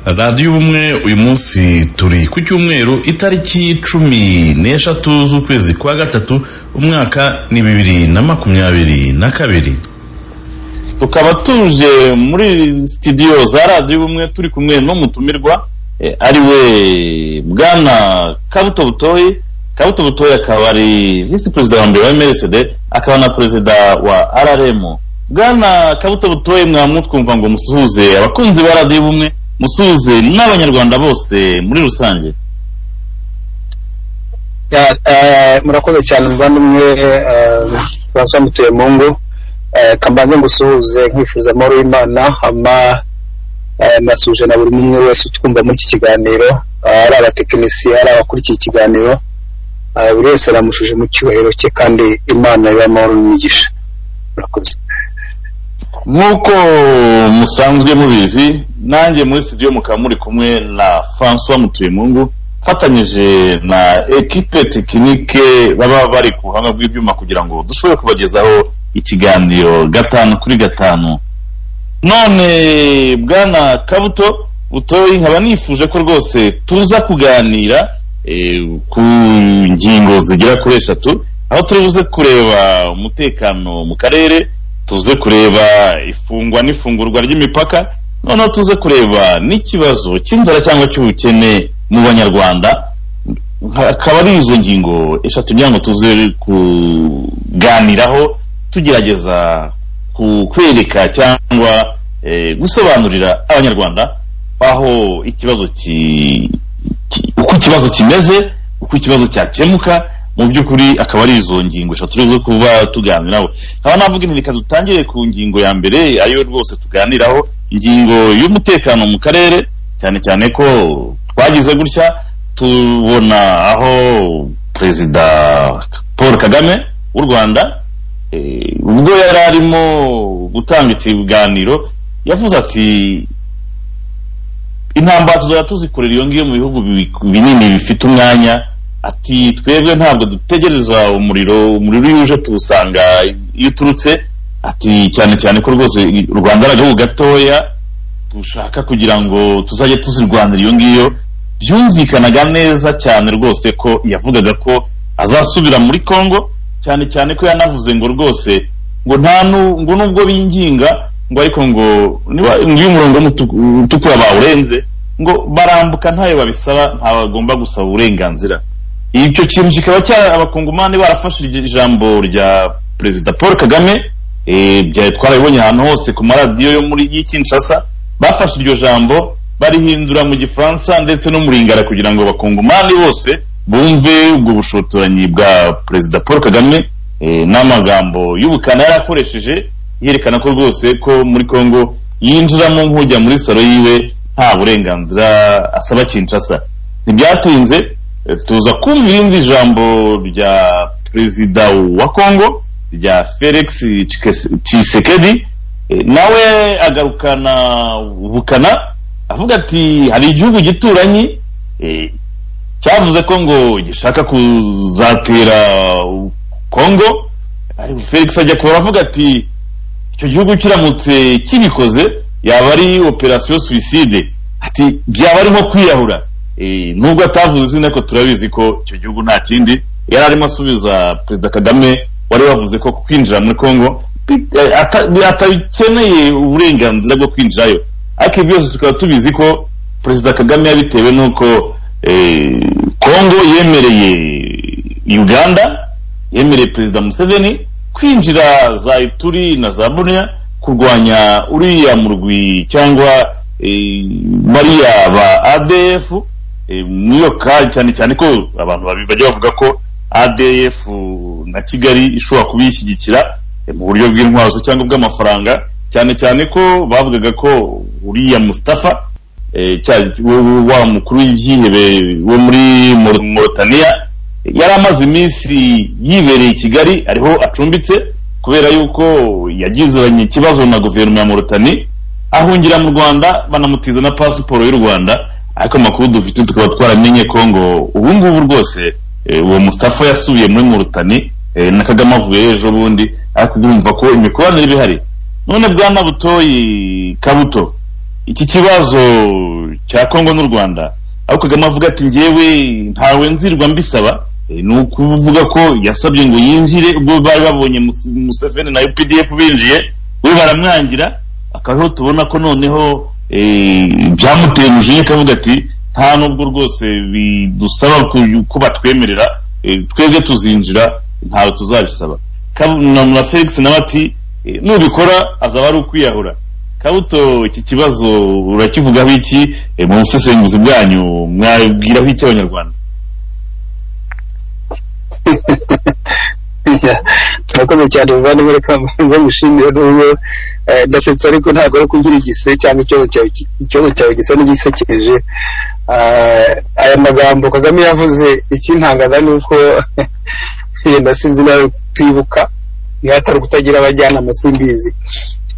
radiyo ubumwe uyu munsi turi ku cyumweru itariki cumi n'eshatu z'ukwezi kwa gatatu umwaka ni bibiri na makumyabiri na kabiri tukaba tuje muri sitidiyo za radiyo ubumwe turi kumwe n'umutumirwa ari we bwana kabuto butoyi kabuto butoyi akaba ari visi perezida wa mbere wa emeresede akaba na perezida wa araremu bwana kabuto butoyi mwamutwumva ngo musuhuze abakunzi ba radiyo ubumwe musuhuze n'abanyarwanda bose muri rusange murakoze cyane muvandimwe basa mutuye mu ngo kambanze ngusuhuze nkwifuza amahoro y'imana hama nasuje na buri umwe wese utwumva muri iki kiganiro ari abatekinisiye ari abakurikiye ikiganiro buri wese aramushuje mu cyubahiro cye kandi imana y'amahoro n'imigisha murakoze nk'uko musanzwe mubizi nanjye muri studio mukaba muri kumwe na francois mutuyemungu mfatanyije na ekipe tekinike baba bari ku buhanga bw'ibyuma kugira ngo dushobore kubagezaho ikiganiro gatanu kuri gatanu none bwana kabuto butoyi nkaba nifuje ko rwose tuza kuganira ku ngingo zigera kuri eshatu aho turi buze kureba umutekano mu karere tuze kureba ifungwa n'ifungurwa ry'imipaka noneho tuze kureba n'ikibazo cy'inzara cyangwa cy'ubukene mu banyarwanda akaba ari izo ngingo eshatu kugira ngo tuze kuganiraho tugerageza kwereka cyangwa gusobanurira abanyarwanda aho ikibazo uko ikibazo kimeze uko ikibazo cyakemuka mu by'ukuri akaba ari izo ngingo eshatu turi kuba tuganiraho nkaba navuga inti reka dutangire ku ngingo ya mbere ariyo rwose tuganiraho ingingo y'umutekano mu karere cyane cyane ko twagize gutya tubona aho perezida paul kagame w'u rwanda ubwo yari arimo gutanga ikiganiro yavuze ati intambara tuzajya tuzikorera iyo ngiyo mu bihugu binini bifite umwanya ati twebwe ntabwo dutegereza umuriro umuriro iyo uje tuwusanga iyo uturutse ati cyane cyane ko rwose u rwanda ari agahugu gatoya dushaka kugira ngo tuzajye tuzirwanira iyo ngiyo byumvikanaga neza cyane rwose ko yavugaga ko azasubira muri congo cyane cyane ko yanavuze ngo rwose ngo nta ngo nubwo binginga ngo ariko ngo niba iyo umurongo utukura bawurenze ngo barambuka ntayo babisaba ntabagomba gusaba uburenganzira icyo kintu kikaba abakungumani barafashe ijambo rya perezida paul kagame twarabibonye ahantu hose ku maradiyo yo muri y'Kinshasa bafashe iryo jambo barihindura mu gifaransa ndetse no mu ringara kugira ngo abakungumani bose bumve ubwo bushotoranyi bwa perezida paul kagame n'amagambo y'ubukana yari akoresheje yerekana ko rwose ko muri congo yinjiramo nk'ujya muri salo yiwe nta burenganzira asaba Kinshasa ntibyatinze tuza kumva irindi jambo rya perezida wa congo rya felix tshisekedi nawe agarukana ubukana avuga ati hari igihugu gituranyi cyavuze ko ngo gishaka kuzatera congo felix ajya kubara avuga ati icyo gihugu kiramutse kibikoze yaba ari operasiyo suwiside ati byaba arimo kwiyahura nubwo atavuze izina ko turabizi ko icyo gihugu nta kindi yari arimo asubiza perezida kagame wari wavuze ko kwinjira muri congo atabikeneye uburenganzira bwo kwinjirayo ariko byose tukaba tubizi ko perezida kagame yabitewe n'uko congo yemereye uganda yemereye perezida museveni kwinjira za ituri na za buniya kurwanya uriya murwi cyangwa bariya ba adf niyo kari cyane cyane ko abantu bajya bavuga ko adf na kigali ishobora kubishyigikira mu buryo bw'intwazo cyangwa bw'amafaranga cyane cyane ko bavugaga ko uriya mustafa wa mukuru w'ibyihebe wo muri morotaniya yari amaze iminsi yibereye i kigali ariho acumbitse kubera yuko yagiziranye ikibazo na guverinoma ya morotani ahungira mu rwanda banamutiza na pasiporo y'u rwanda ariko amakuru dufite tukaba twaramenye ko ngo ubu ngubu rwose uwo mustafa yasubiye muri murutani na kagame avuye ejo bundi ariko urumva ko imikoranire iba ihari none bwana butoyi kabuto iki kibazo cya kongo n'u rwanda aho kagame avuga ati ngewe ntawe nzirwa mbisaba Eh, ni ukuvuga ko yasabye ngo yinjire ubwo bari babonye Mus- museveni na updf binjiye we baramwangira akaho tubona ko noneho eh, byamuteye umujinya akavuga ati nta nubwo rwose bidusaba ku- ko batwemerera eh, twebwe tuzinjira ntawe tuzabisaba na felix nawe ati eh, nubikora azaba ari ukwiyahura kabuto iki kibazo urakivugaho iki Eh, mu busesenguzi bwanyu mwabwiraho iki abanyarwanda turakoze cyane muvandimwe reka mbanze mushimire n'ubwo eh, ndasetsa ariko ntabwo ari kugira igise cyangwa ikibazo cyawe ki- ikibazo cyawe gisa n'igisekeje Ah, aya magambo kagame yavuze ikintangaza ni uko yenda sinzi nawe kwibuka ntihatari ukutagira abajyanama simbizi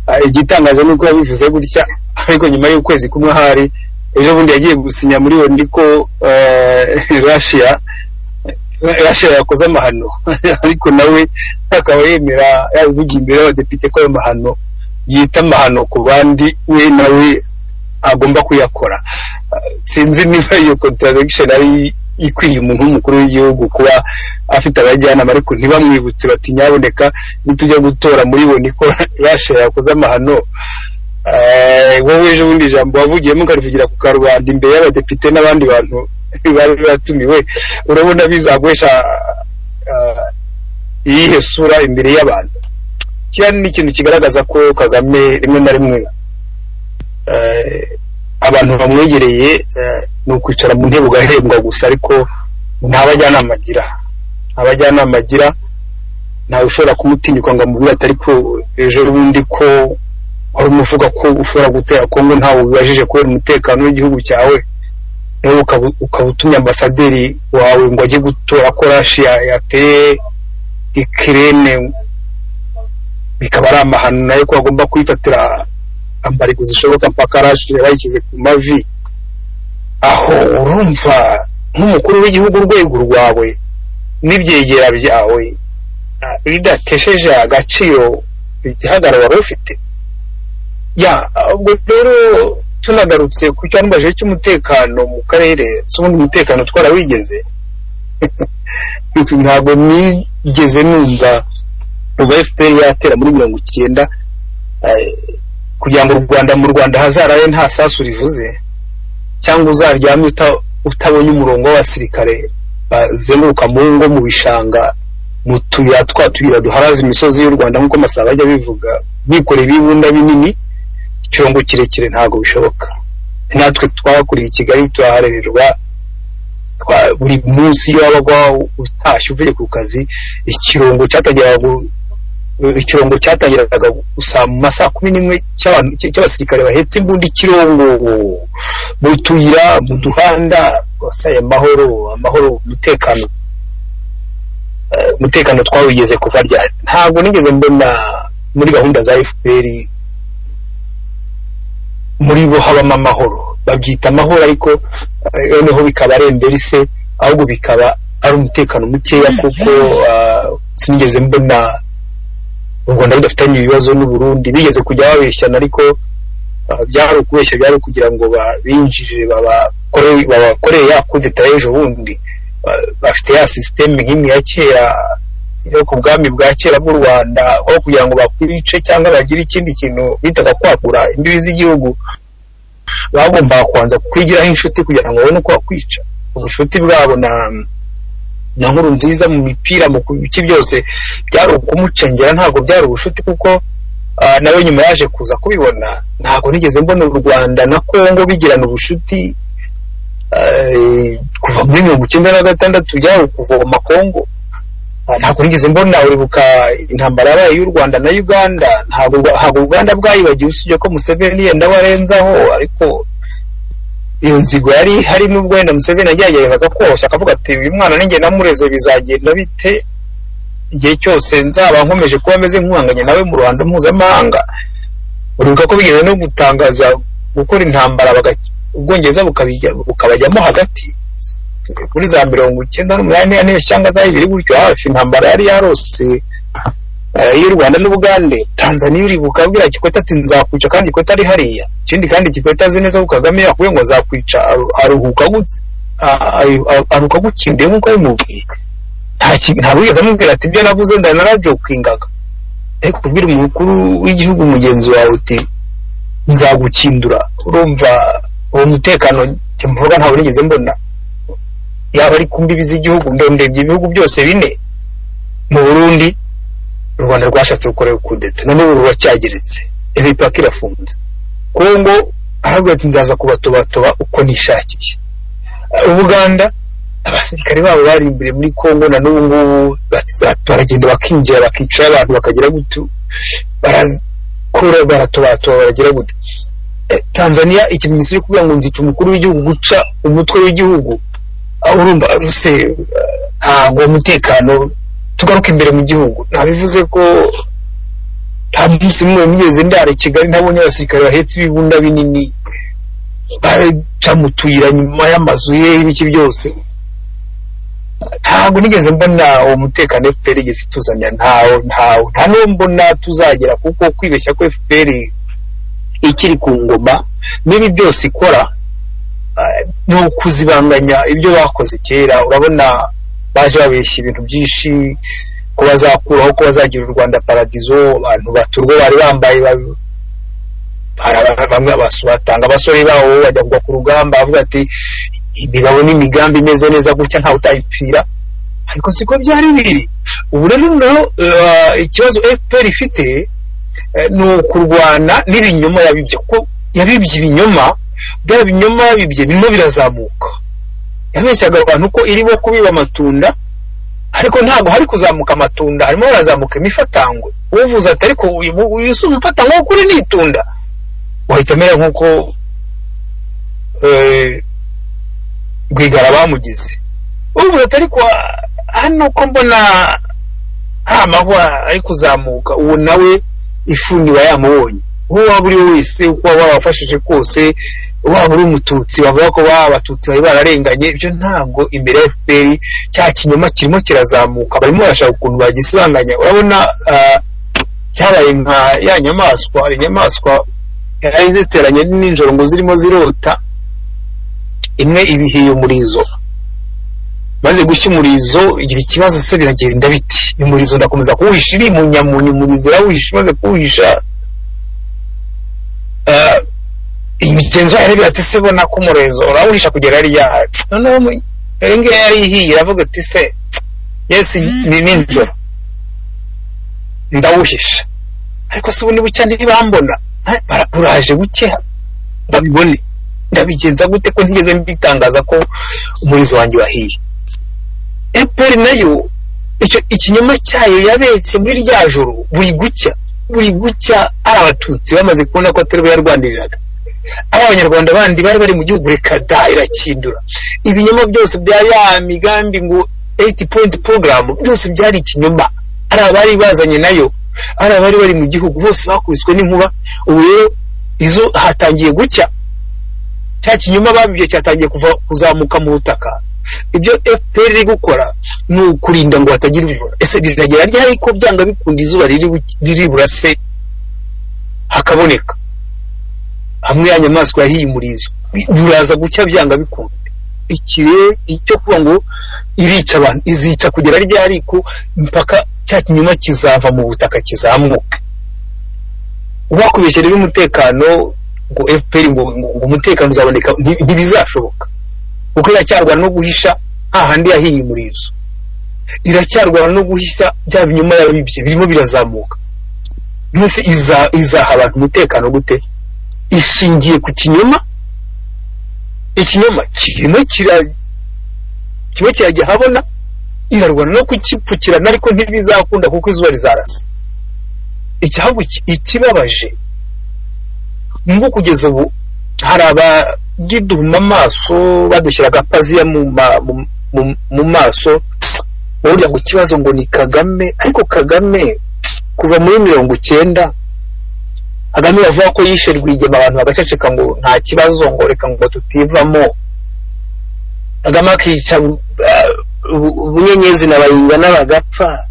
Ah, igitangaje ni uko yabivuze gutya ariko nyuma y'ukwezi kumwe ahari ejo bundi yagiye gusinya muri we ndiko rashiya rashiya yakoze amahano ariko nawe akaba yemera yabivugiye imbere y'abadepite ko ayo mahano yita amahano ku bandi we nawe agomba kuyakora Ah, sinzi niba iyo contradiction ari ikwiye umuntu w'umukuru w'igihugu kuba afite abajyanama ariko ntibamwibutse bati nyaboneka nitujya gutora muri bo niko rasha yakoze amahano Eh, wowe ejo bundi ijambo wavugiyemo ukarivugira ku karubanda imbere y'abadepite n'abandi bantu bari batumiwe urabona bizaguhesha ah, iyihe sura imbere y'abantu kiriya ni ikintu kigaragaza ko kagame rimwe na rimwe eh, abantu bamwegereye eh, ni ukwicara mu ntebe ugahembwa gusa ariko nta bajyanama agira nta bajyanama agira ntawe ushobora kumutinyuka ngo amubwire ati ariko ejo bundi ko wari umuvuga ko ushobora gutera kongo ntawe ubibajije kubera umutekano w'igihugu cyawe nawe ukaba- ukaba utumye ambasaderi wawe ngo ajye gutora ko rashi ya- yateye ikirene bikaba ari amahano nayo ko agomba kwifatira ambarigo zishoboka mpaka rashi yarayikize ku mavi aho urumva nk'umukuru w'igihugu urwego rwawe n'ibyegera byawe ah, bidatesheje agaciro igihagararo wari ufite ya ubwo rero tunagarutse ku cyanubajije cy'umutekano mu karere si ubundi umutekano twarawigeze ntabwo nigeze numva kuva fpr yatera muri mirongo icyenda eh, kugira ngo u rwanda mu rwanda hazarabe nta sasu rivuze cyangwa uzaryame uta- utabonye umurongo w'abasirikare bazenguruka mu ngo mu bishanga mu tuyira twa tuyira duharaza imisozi y'u rwanda nk'uko masaba ajya abivuga bikoreye ibibunda binini ikirongo kirekire ntabwo bishoboka natwe twakuriye i kigali turaharererwa twa- buri munsi iyo wabaga utashye uvuye ku kazi ikirongo cyatageraga gu- ikirongo cyatangiraga gusa mu masaha kumi n'imwe cy'abantu- cy'abasirikare bahetse imbunda ikirongo mu tuyira mu duhanda wasaye amahoro amahoro umutekano Eh, umutekano twawigeze kuva ryari ntabwo nigeze mbona muri gahunda za fpr muri bo habamo amahoro babyita amahoro ariko eh, noneho bikaba ari emberise ahubwo bikaba ari umutekano mukeya kuko ah, sinigeze mbona u rwanda rudafitanye ibibazo n'uburundi bigeze kujya babeshyana ariko ah, byari ukubeshya byari kugira ngo ba- binjire babakore- babakoreye ya kudeta y'ejo bundi Ah, bafite ya sisiteme nk'imwe ya kera yo ku bwami bwa kera bw'u rwanda aho kugira ngo bakwice cyangwa bagire ikindi kintu bitaga kwagura imbibi z'igihugu bagombaga kubanza kwigiraho inshuti kugira ngo babone uko bakwica ubushuti bwabo na na nkuru nziza mu mipira mu biki byose byari ukumucengera ntabwo byari ubushuti kuko ah, nawe nyuma yaje kuza kubibona ntabwo nigeze mbona u rwanda na kongo bigirana ubushuti eh, kuva muri mirongo icyenda na gatandatu byari ukuvoma kongo Ah, ntabwo nigeze mbona uribuka intambara yabaye y'u rwanda na uganda ntabwo ntabwo uganda bwayibagiwe usibye ko museveni yenda warenzaho ariko iyo nzigo yari hari n'ubwo wenda museveni yageragezaga koroshya akavuga ati uyu mwana ninjye namureze bizagenda bite igihe cyose nzaba nkomeje kuba ameze nk'uhanganye nawe mu ruhando mpuzamahanga uribuka ko bigeze no gutangaza gukora intambara baga- ubwongereza bukabijya- bukabajyamo hagati kuri za mirongo icyenda n'umunani n'ane cyangwa za bibiri gutyo hafi intambara yari yarose y'u rwanda n'ubugande tanzaniya uri bukabwira gikweta ati nzakwica kandi gikweta ari hariya ikindi kandi gikweta azi neza ko kagame yakubwiye ngo azakwica aru- aruhuka gutse aruhuka gukindiye nk'uko yabimubwiye nta ki- nta wigeze amubwira ati ibyo navuze ndanarajokwingaga ariko kubwira umukuru w'igihugu mugenzi wawe uti nzagukindura urumva uwo mutekano njye mvuga ntawe nigeze mbona yaba ari ku mbibi z'igihugu ndondebye ibihugu byose bine mu burundi u rwanda rwashatse gukora kudeta na n'ubu ruracyageretse imipaka irafunze kongo aravuga ati nzaza kubatobatoba uko nishakiye Eh, ubuganda abasirikare babo bari imbere muri kongo na n'ubu ngubu bati- baragenda bakinjira bakicara abantu bakagira gutu barakora baratobatoba baragira gute Eh, tanzania ikimenyetso cyo kuvuga ngo nzica umukuru w'igihugu guca umutwe w'igihugu aho urumva ruse ntabwo uwo mutekano tugaruke imbere mu gihugu ntabivuze ko nta munsi n'umwe nigeze ndara i kigali ntabonye abasirikare bahetse ibibunda binini baca mu tuyira nyuma y'amazu ye ibiki byose ntabwo nigeze mbona uwo mutekano fpr igeze ituzanya ntawo ntawo nta n'uwo mbona tuzagera kuko kwibeshya ko fpr ikiri ku ngoma n'ibi byose ikora eh, ni ukuzibanganya ibyo bakoze kera urabona baje babeshya ibintu byinshi ko bazakuraho ko bazagira u rwanda paradizo abantu baturwa bari bambaye ba- bara- bamwe abasu- batanga abasore babo bajya kugwa ku rugamba bavuga ati imigabo n'imigambi imeze neza gutya ntawe utayipfira ariko siko byari biri ubu rero noneho eh, ikibazo fpr ifite eh, ni ukurwana n'ibinyoma yabibye kuko yabibye ibinyoma bya binyoma yabibye birimo birazamuka yabeshyaga abantu ko irimo kubiba amatunda ariko ntabwo hari kuzamuka amatunda harimo harazamuka imifatangwe uvuze ati ariko uyu mu- uyu si umufatangwe w'ukuri ni itunda wahita amera nk'uko eh, rwigara bamugize uvuze ati ariko ah, hano ko mbona nta mahwa ari kuzamuka uwo nawe ifuni wayamubonye uwo waba uri we wese uko waba wabafashije kose waba uri umututsi bavuga ko baba abatutsi bari bararenganye ibyo ntabwo imbere ya fpr cya kinyoma kirimo kirazamuka barimo barashaka ukuntu bagisibanganya urabona ah, cyabaye nka ya nyamaswa inyamaswa yari ziteranye n'ijoro ngo zirimo zirota imwe ibihiye umurizo maze gushya umurizo igira ikibazo se biragenda biti umurizo ndakomeza kuwuhisha iri mu nyamunyu umurizo irawihisha imaze kuwuhisha ah, imigenzo yayo irebera ati se bona ko umurezo urawuhisha kugera hariya noneho mu- iyo ngiyo yari ihiye iravuga ati se yesi ni nijoro ndawuhisha ariko se ubundi bucya ntibambona Eh, bara- buraje buke babibone ndabigenza gute ko ntigeze mbitangaza ko umurizo wanjye wahiye eperi nayo icyo ikinyoma cyayo yabetse muri rya joro buri gucya buri gucya ari abatutsi bamaze kubona ko atari bo yarwaniriraga ari abanyarwanda bandi bari bari mu gihugu reka da irakindura ibinyoma byose bya ya migambi ngo 80 point program byose byari ikinyoma ari abari bazanye nayo ari abari bari mu gihugu bose bakubiswe n'inkuba ubu rero izo hatangiye gucya cya kinyoma babibye cyatangiye kuva kuzamuka mu butaka ibyo fpr iri gukora ni ukurinda ngo hatagira ibijura ese riragera ryari ko byanga bikunda izuba riri bu- riri burase hakaboneka hamwe ya nyamaswa yahiye umurizo buraza gucya byanga bikunda iki rero icyo kuvuga ngo irica abantu izica kugera ryari ko impaka cya kinyoma kizava mu butaka kizamuka uwakubeshyera umutekano ngo fpr ngo ngo- ngo umutekano uzaboneka nti- ntibizashoboka kuko iracyarwana no guhisha hahandi yahiye umurizo iracyarwana no guhisha bya binyoma yabibye birimo birazamuka munsi iza- izaha abantu umutekano gute ishingiye ku kinyoma ikinyoma kirimo kira kimwe kirajya ahabona irarwana no kukipfukirana ariko ntibizakunda kuko izuba rizarasa icyahubwo iki- ikibabaje ngo kugeza ubu hari abagiduhuma amaso badushyira agapaziya mu, ma- mu, mu, mu maso burya ngo ikibazo ngo ni kagame ariko kagame kuva muri mirongo icyenda kagame bavuga ko yishe rwigema abantu bagaceceka ngo nta kibazo ngo reka ngo tutivamo kagame akica eh, bu- bunyenyezi na bayinga n'abagapfa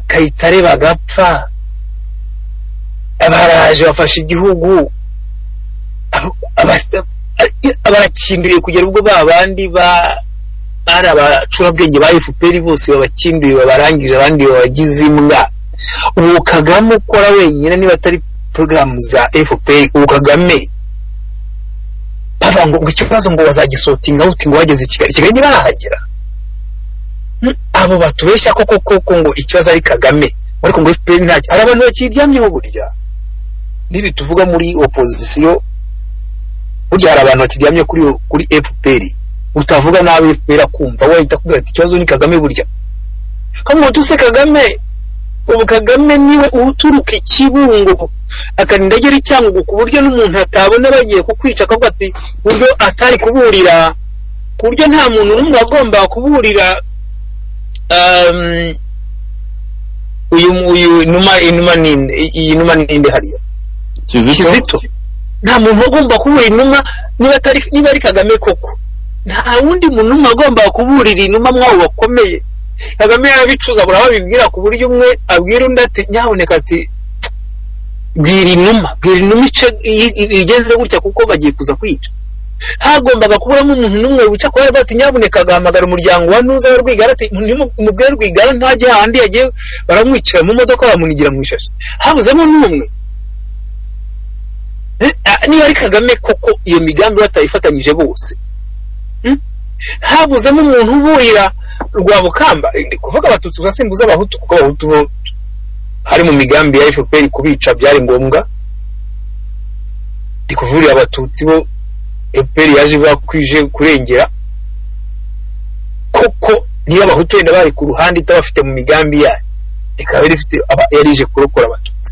kayitare bagapfa baraje bafashe igihugu abarakinduye kugera ubwo ba bandi bari abacurabwenge ba efuperi bose babakinduye babarangije abandi babagize imbwa ubu kagame ukora wenyine niba atari porogaramu za efuperi ubu kagame bavuga ngo ikibazo ngo bazagisotinga uti ngo wageze i kigali kigali ntibahagera abo batubeshya koko koko ngo ikibazo ari kagame ariko ngo efuperi ntacyo hari abantu bakiryamyeho burya n'ibi tuvuga muri opozisiyo burya hari abantu bakiryamye kuri kuri efuperi utavuga nabi efuperi akumva wahita akubwira ati ikibazo ni kagame burya kamwe tuse kagame ubu kagame niwe uturuka ikibungo akarinda agera icyangugu ku buryo n'umuntu atabona bagiye kukwica akavuga ati buryo atari kuburira ku buryo nta muntu n'umwe wagombaga kuburira uyu uyu numa inuma ninde iyi numa ninde hariya kizito nta muntu agomba kubura inuma niba atari niba ari kagame koko nta wundi muntu umwe agomba kuburira inuma mwawe bakomeye kagame yarabicuza burababibwira ku buryo umwe abwira undi ati nyaboneka ati bwira inuma bwira inuma ice igenze gutya kuko bagiye kuza kwica hagombaga kuburamo umuntu n'umwe wica ko yari ati nyaboneka agahamagara umuryango wa ntuza wa rwigara ati mubwire rwigara ntajya ahandi yagiye baramwicira mu modoka bamunigira mu ishashi habuzemo n'umwe niba ari kagame koko iyo migambi batayifatanyije bose habuzemo umuntu uburira rwabukamba ndi kuvuga abatutsi basimbuza abahutu kuko abahutu bo hari mu migambi ya fpr kubica byari ngombwa ndi kuvurira abatutsi bo fpr yaje bakwije kurengera koko niba abahutu wenda bari ku ruhande itabafite mu migambi yayo ikaba yari ije kurokora abatutsi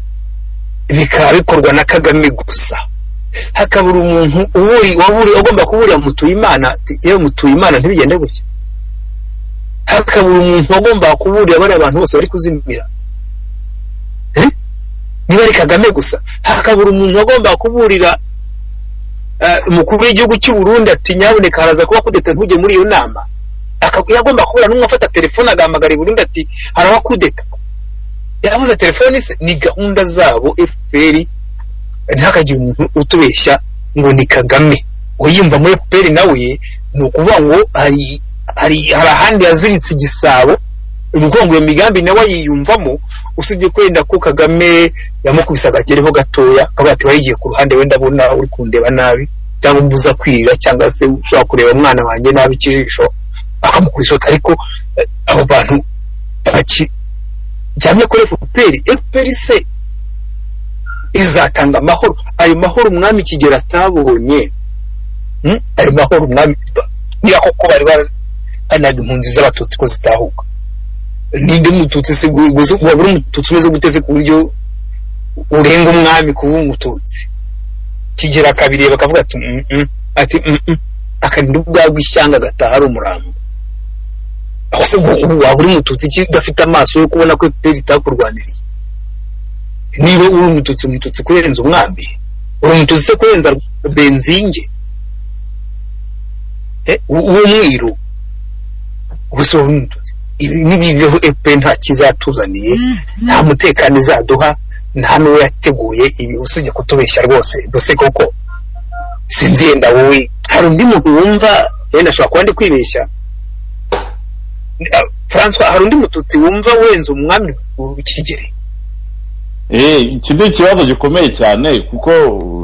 bikaba bikorwa na kagame gusa hakabura umuntu uburi waburi ugomba kuburira mutuyimana yewe mutuyimana ntibigende gutya hakabura umuntu wagomba kuburira bariya bantu bose bari kuzimira niba ari kagame gusa hakabura umuntu wagomba kuburira umukuru w'igihugu cy'u Burundi ati nyaboneka haraza kuba kudeta ntujye muri iyo nama yagomba kubura n'umwe afata telefone agahamagara i Burundi ati haraba kudeta yabuze telefoni se ni gahunda zabo fpr ntihakagire umuntu utubeshya ngo ni kagame uyumva muri fpr nawe ni ukuvuga ngo hari hari ahandi yaziritse igisabo ni ukuvuga ngo iyo migambi nawe yiyumvamo usibye kwenda ko kagame yamukubise agakereho gatoya akavuga ati wayigiye ku ruhande wenda abona uri kundeba nabi cyangwa umbuza kwirira cyangwa se ushobora kureba umwana wanjye nabi ikijisho akamukubisa ariko abo bantu cyane kuri FPR FPR se izatanga amahoro ayo mahoro umwami kigera atabonye ayo mahoro umwami niba koko bari baranaga impunzi z'abatutsi ko zitahuka ninde mututsi se wabura umututsi umeze guteze ku buryo urenga umwami kuba umututsi kigera kabiri bakavuga ati ati akarinda ubwabwo ishyanga agataha ari umurambo ahose waba uri mututsi iki udafite amaso yo kubona ko efuperi itakurwaniriye niba uri umututsi umututsi kurenza umwami uri umututsi se kurenza benzinge uwo mwiru ubuse wari umututsi n'ibibeho efuperi nta kizatuzaniye nta mutekano izaduha nta n'uwo yateguye ibi usibye kutubeshya rwose gusa koko sinzi yenda wowe hari undi muntu wumva yenda ashobora kuba ndi kwibeshya francois hari undi mututsi wumva wenza umwami ukigere iki ni ikibazo gikomeye cyane kuko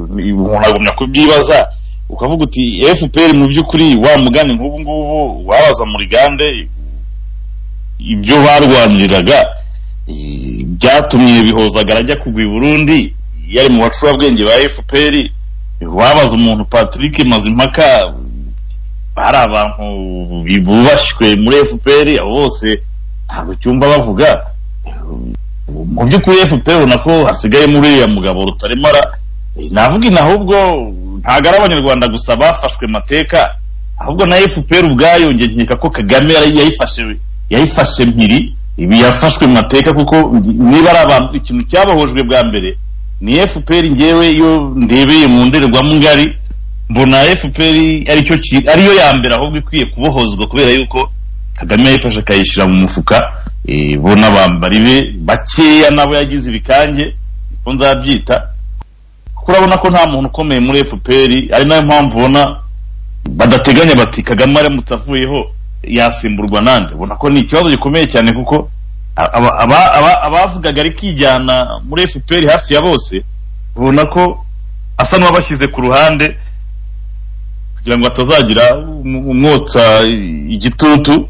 umuntu agumya kubyibaza ukavuga uti fpr mu by'ukuri wa mugani nk'ubu ngubu wabaza muri gande ibyo barwaniriraga byatumye bihozagara ajya kugwa i burundi yari mu bacurabwenge ba fpr wabaza umuntu patrick mazimpaka hari abantu bubashywe muri fpr abo bose ntabwo cyumva bavuga mu by'ukuri fpr ubona ko hasigayemo uriya mugabo rutaremara navuga ina ahubwo ntabwo ari abanyarwanda gusa bafashwe amateka ahubwo na fpr ubwayo njye nkeka ko kagame yayifashe yayifashe mpiri ibi yafashwe amateka kuko niba ari abantu ikintu cyabahujwe bwa mbere ni fpr ngewe iyo ndebeye mu ndorerwamo ngari mbona fpr aricyo ariyo ya mbere ahubwo ikwiye kubohozwa kubera yuko kagame yayifashe akayishyira mu mufuka eh, bo n'abambari be bakeya nabo yagize ibikange ko nzabyita kuko urabona ko nta muntu ukomeye muri fpr ari nayo mpamvu ubona badateganya bati kagame aramutse avuyeho yasimburwa nande ubona ko ni ikibazo gikomeye cyane kuko aba- aba- aba- abavugaga ari kijyana muri fpr hafi ya bose ubona ko asa n'uwabashyize ku ruhande kugira ngo hatazagira um- umwotsa igitutu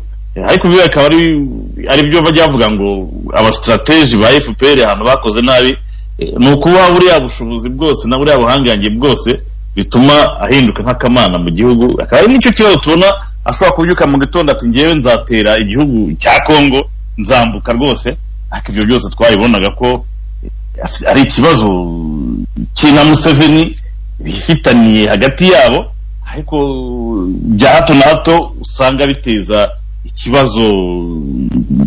ariko biriya akaba ari ari byo bajyavuga ngo abasitrategi ba fpr ahantu bakoze nabi eh, ni ukubaha buriya bushobozi bwose na buriya buhangange bwose bituma ahinduka nk'akamana mu gihugu akaba ari nicyo kibazo tubona ashobora kubyuka mu gitondo ati ngewe nzatera igihugu cya kongo nzambuka rwose ariko ibyo byose twabibonaga ko eh, ari ikibazo kina museveni bifitaniye hagati yabo ariko bya hato na hato usanga biteza ikibazo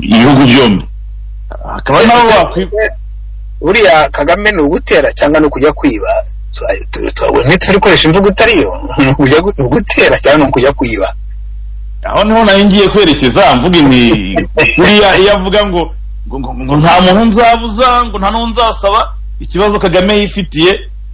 ibihugu byombi hakaba naho wakwi- buriya kagame ni ugutera cyangwa ni ukujya kwiba ntitukoresha imvugo itariyo ni ukujya gu- ugutera cyangwa ni ukujya kwiba aho niho nayo ngiye kwerekeza mvuga inti buriya iyo avuga ngo ngo ngo- ngo nta muntu nzabuza ngo nta n'uwo nzasaba ikibazo kagame yifitiye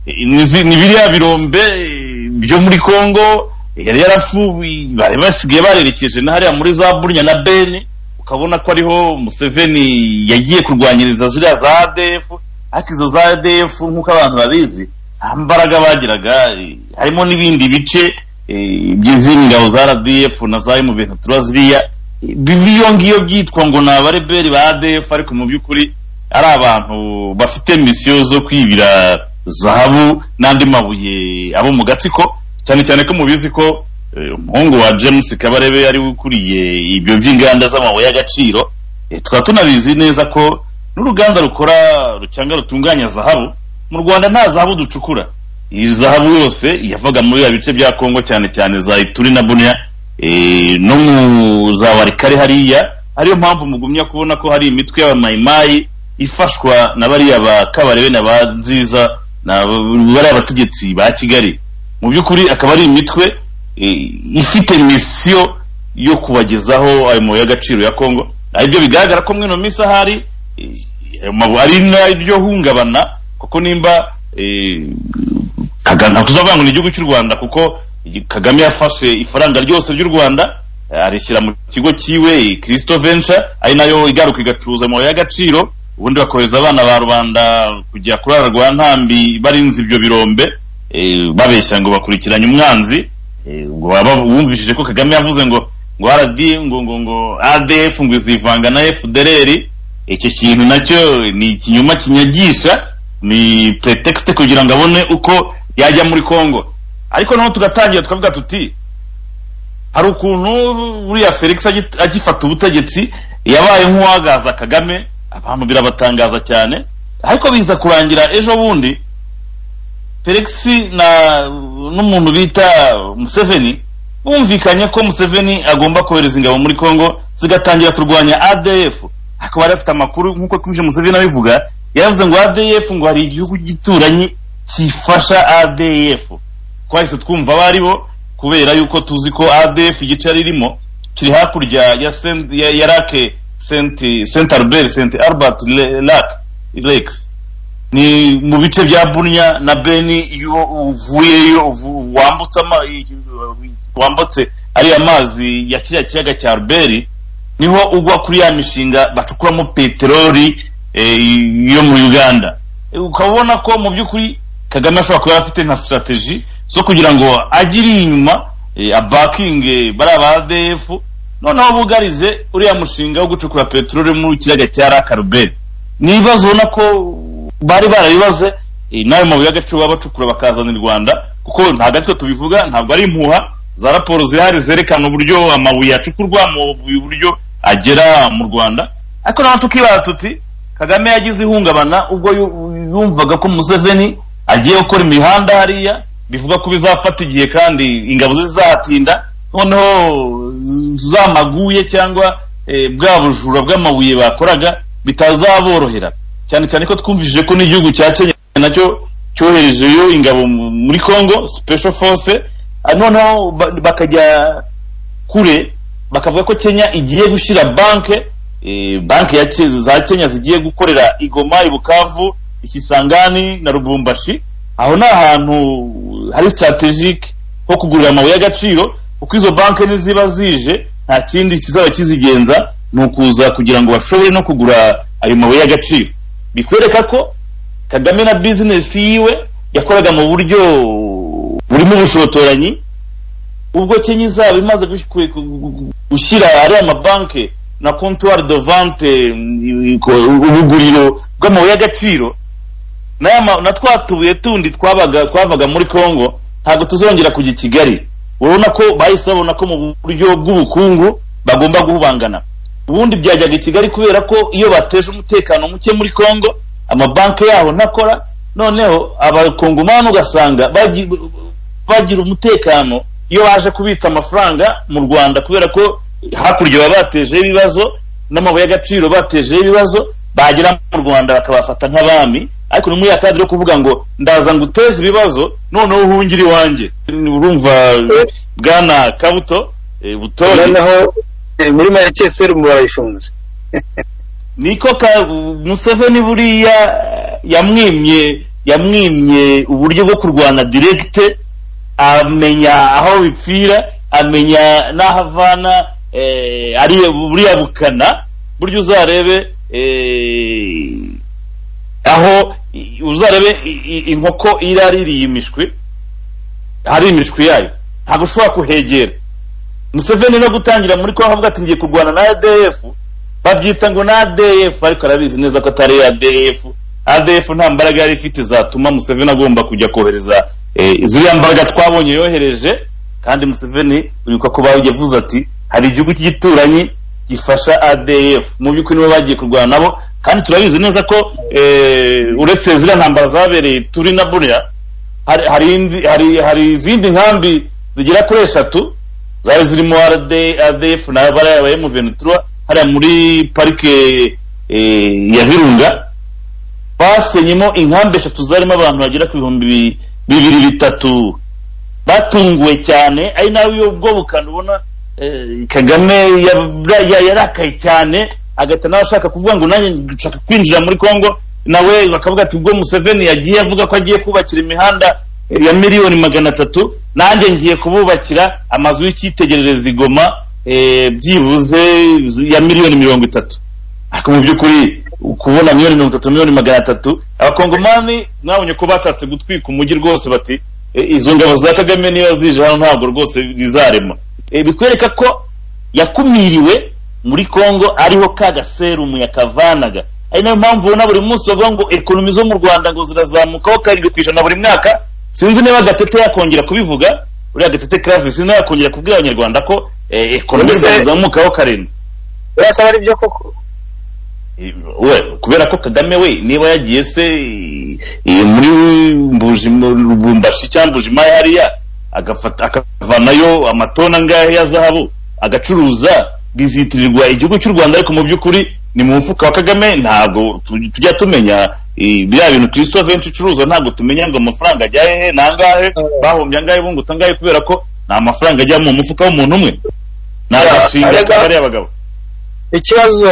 eh, ni zi- ni biriya birombe eh, byo muri congo yari yarafubi bari basigaye barerekeje na hariya muri za burya na beni ukabona ko ariho museveni yagiye kurwanyiriza ziriya za adf ariko izo za adf nk'uko abantu babizi nta mbaraga bagiraga eh, harimo n'ibindi bice eh, by'izindi ngabo za rdf na za mu bintu tuba ziriya Eh, biyo ngiyo byitwa ngo ni abareberi ba adf ariko mu by'ukuri ari abantu bafite misiyo zo kwibira zahabu n'andi mabuye abo mu gatsiko cyane cyane ko mubizi ko eh, umuhungu wa james kabarebe yari ukuriye ibyo by'inganda z'amabuye y'agaciro Eh, tukaba tunabizi neza ko n'uruganda rukora cyangwa rutunganya zahabu mu rwanda nta zahabu ducukura iyi zahabu yose yavaga muri bya bice bya kongo cyane cyane za ituri na bunya eh, no mu za warikare hariya ariyo mpamvu mugumya kubona ko hari imitwe y'abamayimayi ifashwa na bariya ba kabarebe na ba nziza na bariya bategetsi ba kigali mu by'ukuri akaba ari imitwe eh, ifite misiyo yo kubagezaho ayo mabuye y'agaciro ya kongo aribyo bigaragara ko mwino minsi ahari eh, ayo mabuye ari naryo hungabana kuko nimba eh, Kagame ntabwo tuzavuga ngo ni igihugu cy'u rwanda kuko kagame yafashe ifaranga ryose ry'u rwanda eh, arishyira mu kigo cyiwe kirisito venture ari nayo igaruka igacuruza amabuye y'agaciro ubundi bakohereza abana ba rubanda kujya kurara rwa ntambi barinze ibyo birombe eh, babeshya ngo bakurikiranye umwanzi eh, ngo baba bumvishije ko kagame yavuze ngo ngo rd ngo ngo ngo adf ngo izivanga na fdrr icyo kintu nacyo ni ikinyoma kinyagisha ni pretext kugira ngo abone uko yajya muri congo ariko naho tugatangira tukavuga tuti hari ukuntu buriya felix agi- agifata ubutegetsi yabaye nk'uwagaza kagame abantu birabatangaza cyane ariko biza kurangira ejo bundi felix na n'umuntu bita museveni bumvikanye ko museveni agomba kohereza ingabo muri congo zigatangira kurwanya adf ariko bari bafite amakuru nk'uko twinshi museveni abivuga yaravuze ngo adf ngo hari igihugu gituranyi kifasha adf twahise twumva abo ari bo kubera yuko tuzi ko adf igice yari irimo kiri hakurya ya Saint- ya- ya lake Saint- saint albert saint albert Le- lake lakes ni mu bice bya bunya na beni iyo uvuyeyo uvu- wambutse ama- i- wambutse ariya mazi ya kiriya kiyaga cya albert niho ugwa kuri ya mishinga bacukuramo peteroli eh, yo mu uganda Eh, ukaba ubona ko mu by'ukuri kagame ashobora kuba afite nka sitrategi zo kugira ngo agire inyuma eh, abakinge bariya ba adf noneho bugarize uriya mushinga wo gucukura peteroli mu kiyaga cya rakaruberi ni ibibazo ubona ko bari barabibaze eh, n'ayo mabuye y'agaciro baba bacukura bakazana i rwanda kuko ntabwo aritwe tubivuga ntabwo ari impuha za raporo zihari zerekana uburyo amabuye acukurwa mu buryo agera mu rwanda ariko naho tukibara tuti kagame yagize ihungabana ubwo yu- yumvaga ko museveni agiye gukora imihanda hariya bivuga ko bizafata igihe kandi ingabo ze zizahatinda noneho z- za maguye cyangwa eh, bwa bujura bw'amabuye bakoraga bitazaborohera cyane cyane ko twumvishije ko n'igihugu cya kenya nacyo cyoherejeyo ingabo mu- muri congo special force ah, noneho ba- bakajya kure bakavuga ko kenya igiye gushyira banke eh, banki ya Ke- za kenya zigiye gukorera igoma i bukavu ikisangani na rubumbashi aho ni ahantu hari strategic ho kugurira amabuye y'agaciro kuko izo banki niziba zije nta kindi kizaba kizigenza ni ukuza kugira ngo bashobore no kugura ayo mabuye y'agaciro bikwereka ko kagame na bizinesi yiwe yakoraga mu buryo burimo ubushotoranyi ubwo kenya izaba imaze gush- ku- ku- gushyira ariya mabanki na comptoir de vente mm, ko- ubuguriro bw'amabuye y'agaciro n'aya ma- na twa tubuye tundi twabaga twavaga muri congo ntabwo tuzongera kujya i kigali urabona ko bahise babona ko mu buryo bw'ubukungu bagomba guhubangana ubundi byajyaga i kigali kubera ko iyo bateje umutekano muke muri congo amabanki yaho ntakora noneho abakongomani ugasanga bagi- bagira umutekano iyo baje kubitsa amafaranga mu rwanda kubera ko hakurya baba batejeho ibibazo n'amabuye y'agaciro batejeho ibibazo bagera mu rwanda bakabafata nk'abami ariko ni muri ya kadiri yo kuvuga ngo ndaza nguteze ibibazo noneho uhungire iwanjye urumva bwana kabuto eh, butori noneho eh, muri make serumu barayifunze niko ka museveni buriya yamwimye yamwimye uburyo bwo kurwana diregite amenya aho bipfira amenya n'aho avana eh, ari buriya bukana buryo uzarebe eh, aho i- uzarebe i- i- inkoko iraririye imishwi hari imishwi yayo ntabwo ushobora kuhegera museveni no gutangira muri kongo avuga ati ngiye kurwana na adf babyita ngo ni ADF ariko arabizi neza ko atari ADF ADF nta mbaraga yari ifite zatuma Museveni agomba kujya kohereza eh, ziriya mbaraga twabonye yohereje kandi Museveni uribuka ko yavuze ati hari igihugu cy'igituranyi gifasha ADF mu by'ukuri nibo bagiye kurwana nabo kandi turabizi neza ko eh, uretse ziriya ntambara zabereye turi na buriya hari hari indi- hari hari izindi nkambi zigera kuri eshatu zari zirimo RD ADF na bariya ba M23 hariya muri parike eh, ya Virunga basenyemo inkambi eshatu zarimo abantu bagera ku bihumbi bi- bibiri bitatu batunguwe cyane ari nawe iyo ubwo bukana ubona eh, Kagame yabra- ya- yarakaye cyane agahita nawe ashaka kuvuga ngo nanjye nshaka kwinjira muri Congo nawe bakavuga ati ubwo Museveni yagiye avuga ko agiye kubakira imihanda ya miliyoni magana atatu nanjye ngiye kububakira amazu y'icyitegererezo igoma eh, byibuze ya miliyoni mirongo itatu ariko mu by'ukuri kubona miliyoni mirongo itatu miliyoni magana atatu abakongomani mwabonye ko bashatse gutwika umujyi rwose bati "Eh, izo ngabo za kagame niba zije hano ntabwo rwose bizarema Eh, bikwereka ko yakumiriwe muri congo ariho ka gaserumu yakavanaga ari nayo mpamvu ubona buri munsi bavuga ngo ekonomi zo mu rwanda ngo zirazamukaho karindwi ku ijana buri mwaka sinzi niba gatete yakongera kubivuga uriya gatete kave sinzi niba yakongera kubwira abanyarwanda ko eh, ekonomi Ubuse- zazamukaho karindwi urasaba ari byo koko we kubera ko kagame we niba yagiye se eh, muri Mbuji- rubumbashi cyangwa mbujimaya hariya agafata akavanayo amatona angahe ya zahabu agacuruza bizitirirwa igihugu cy'u rwanda ariko mu by'ukuri ni mu mufuka wa kagame ntabwo tu- tujya tumenya eh, biriya bintu christophe benshi icuruza ntabwo tumenya ngo amafaranga ajya hehe nangahe bahombye angahe bungutse angahe kubera ko nta mafaranga ajya mu mufuka w'umuntu umwe ni agashinga k'abariya bagabo ikibazo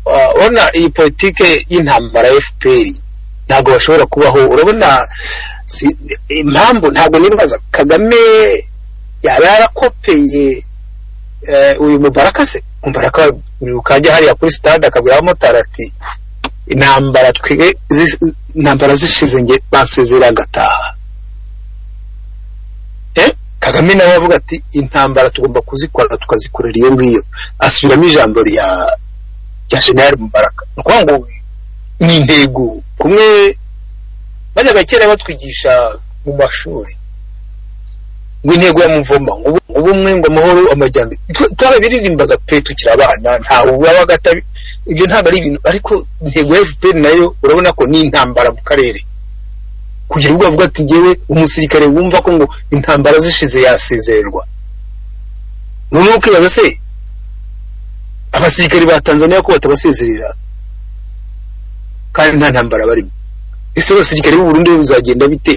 uh, urabona iyi politike y'intambara ya fpr ntabwo bashobora kubaho urabona si- impamvu ntabwo nibaza kagame yaba yarakopeye eh, uyu mubaraka se mubaraka uribuka ajya hariya kuri stade akabwira abamotari ati intambara twe zi- intambara zishize nge bansezerera ngataha Eh, kagame nawe avuga ati intambara tugomba kuzikora tukazikorera iyo ngiyo asubiramo ijambo rya rya general mubaraka ni ukuvuga ngo ni intego kumwe bajyaga kera batwigisha mu mashuri ngo intego ya muvoma ngo ubu- ubumwe ngo amahoro amajyambere Twe- twarabiririmbaga pe tukiri abana ntawe wabaga atabi ibyo ntabwo ari ibintu ariko intego ya fpr nayo urabona ko ni intambara mu karere kugira ubwo avuga ati ngewe umusirikare wumva ko ngo intambara zishize yasezererwa noneho ukibaza se abasirikare ba tanzania ko batabasezerera kandi nta ntambara barimo ese abasirikare b'u Burundi bizagenda bite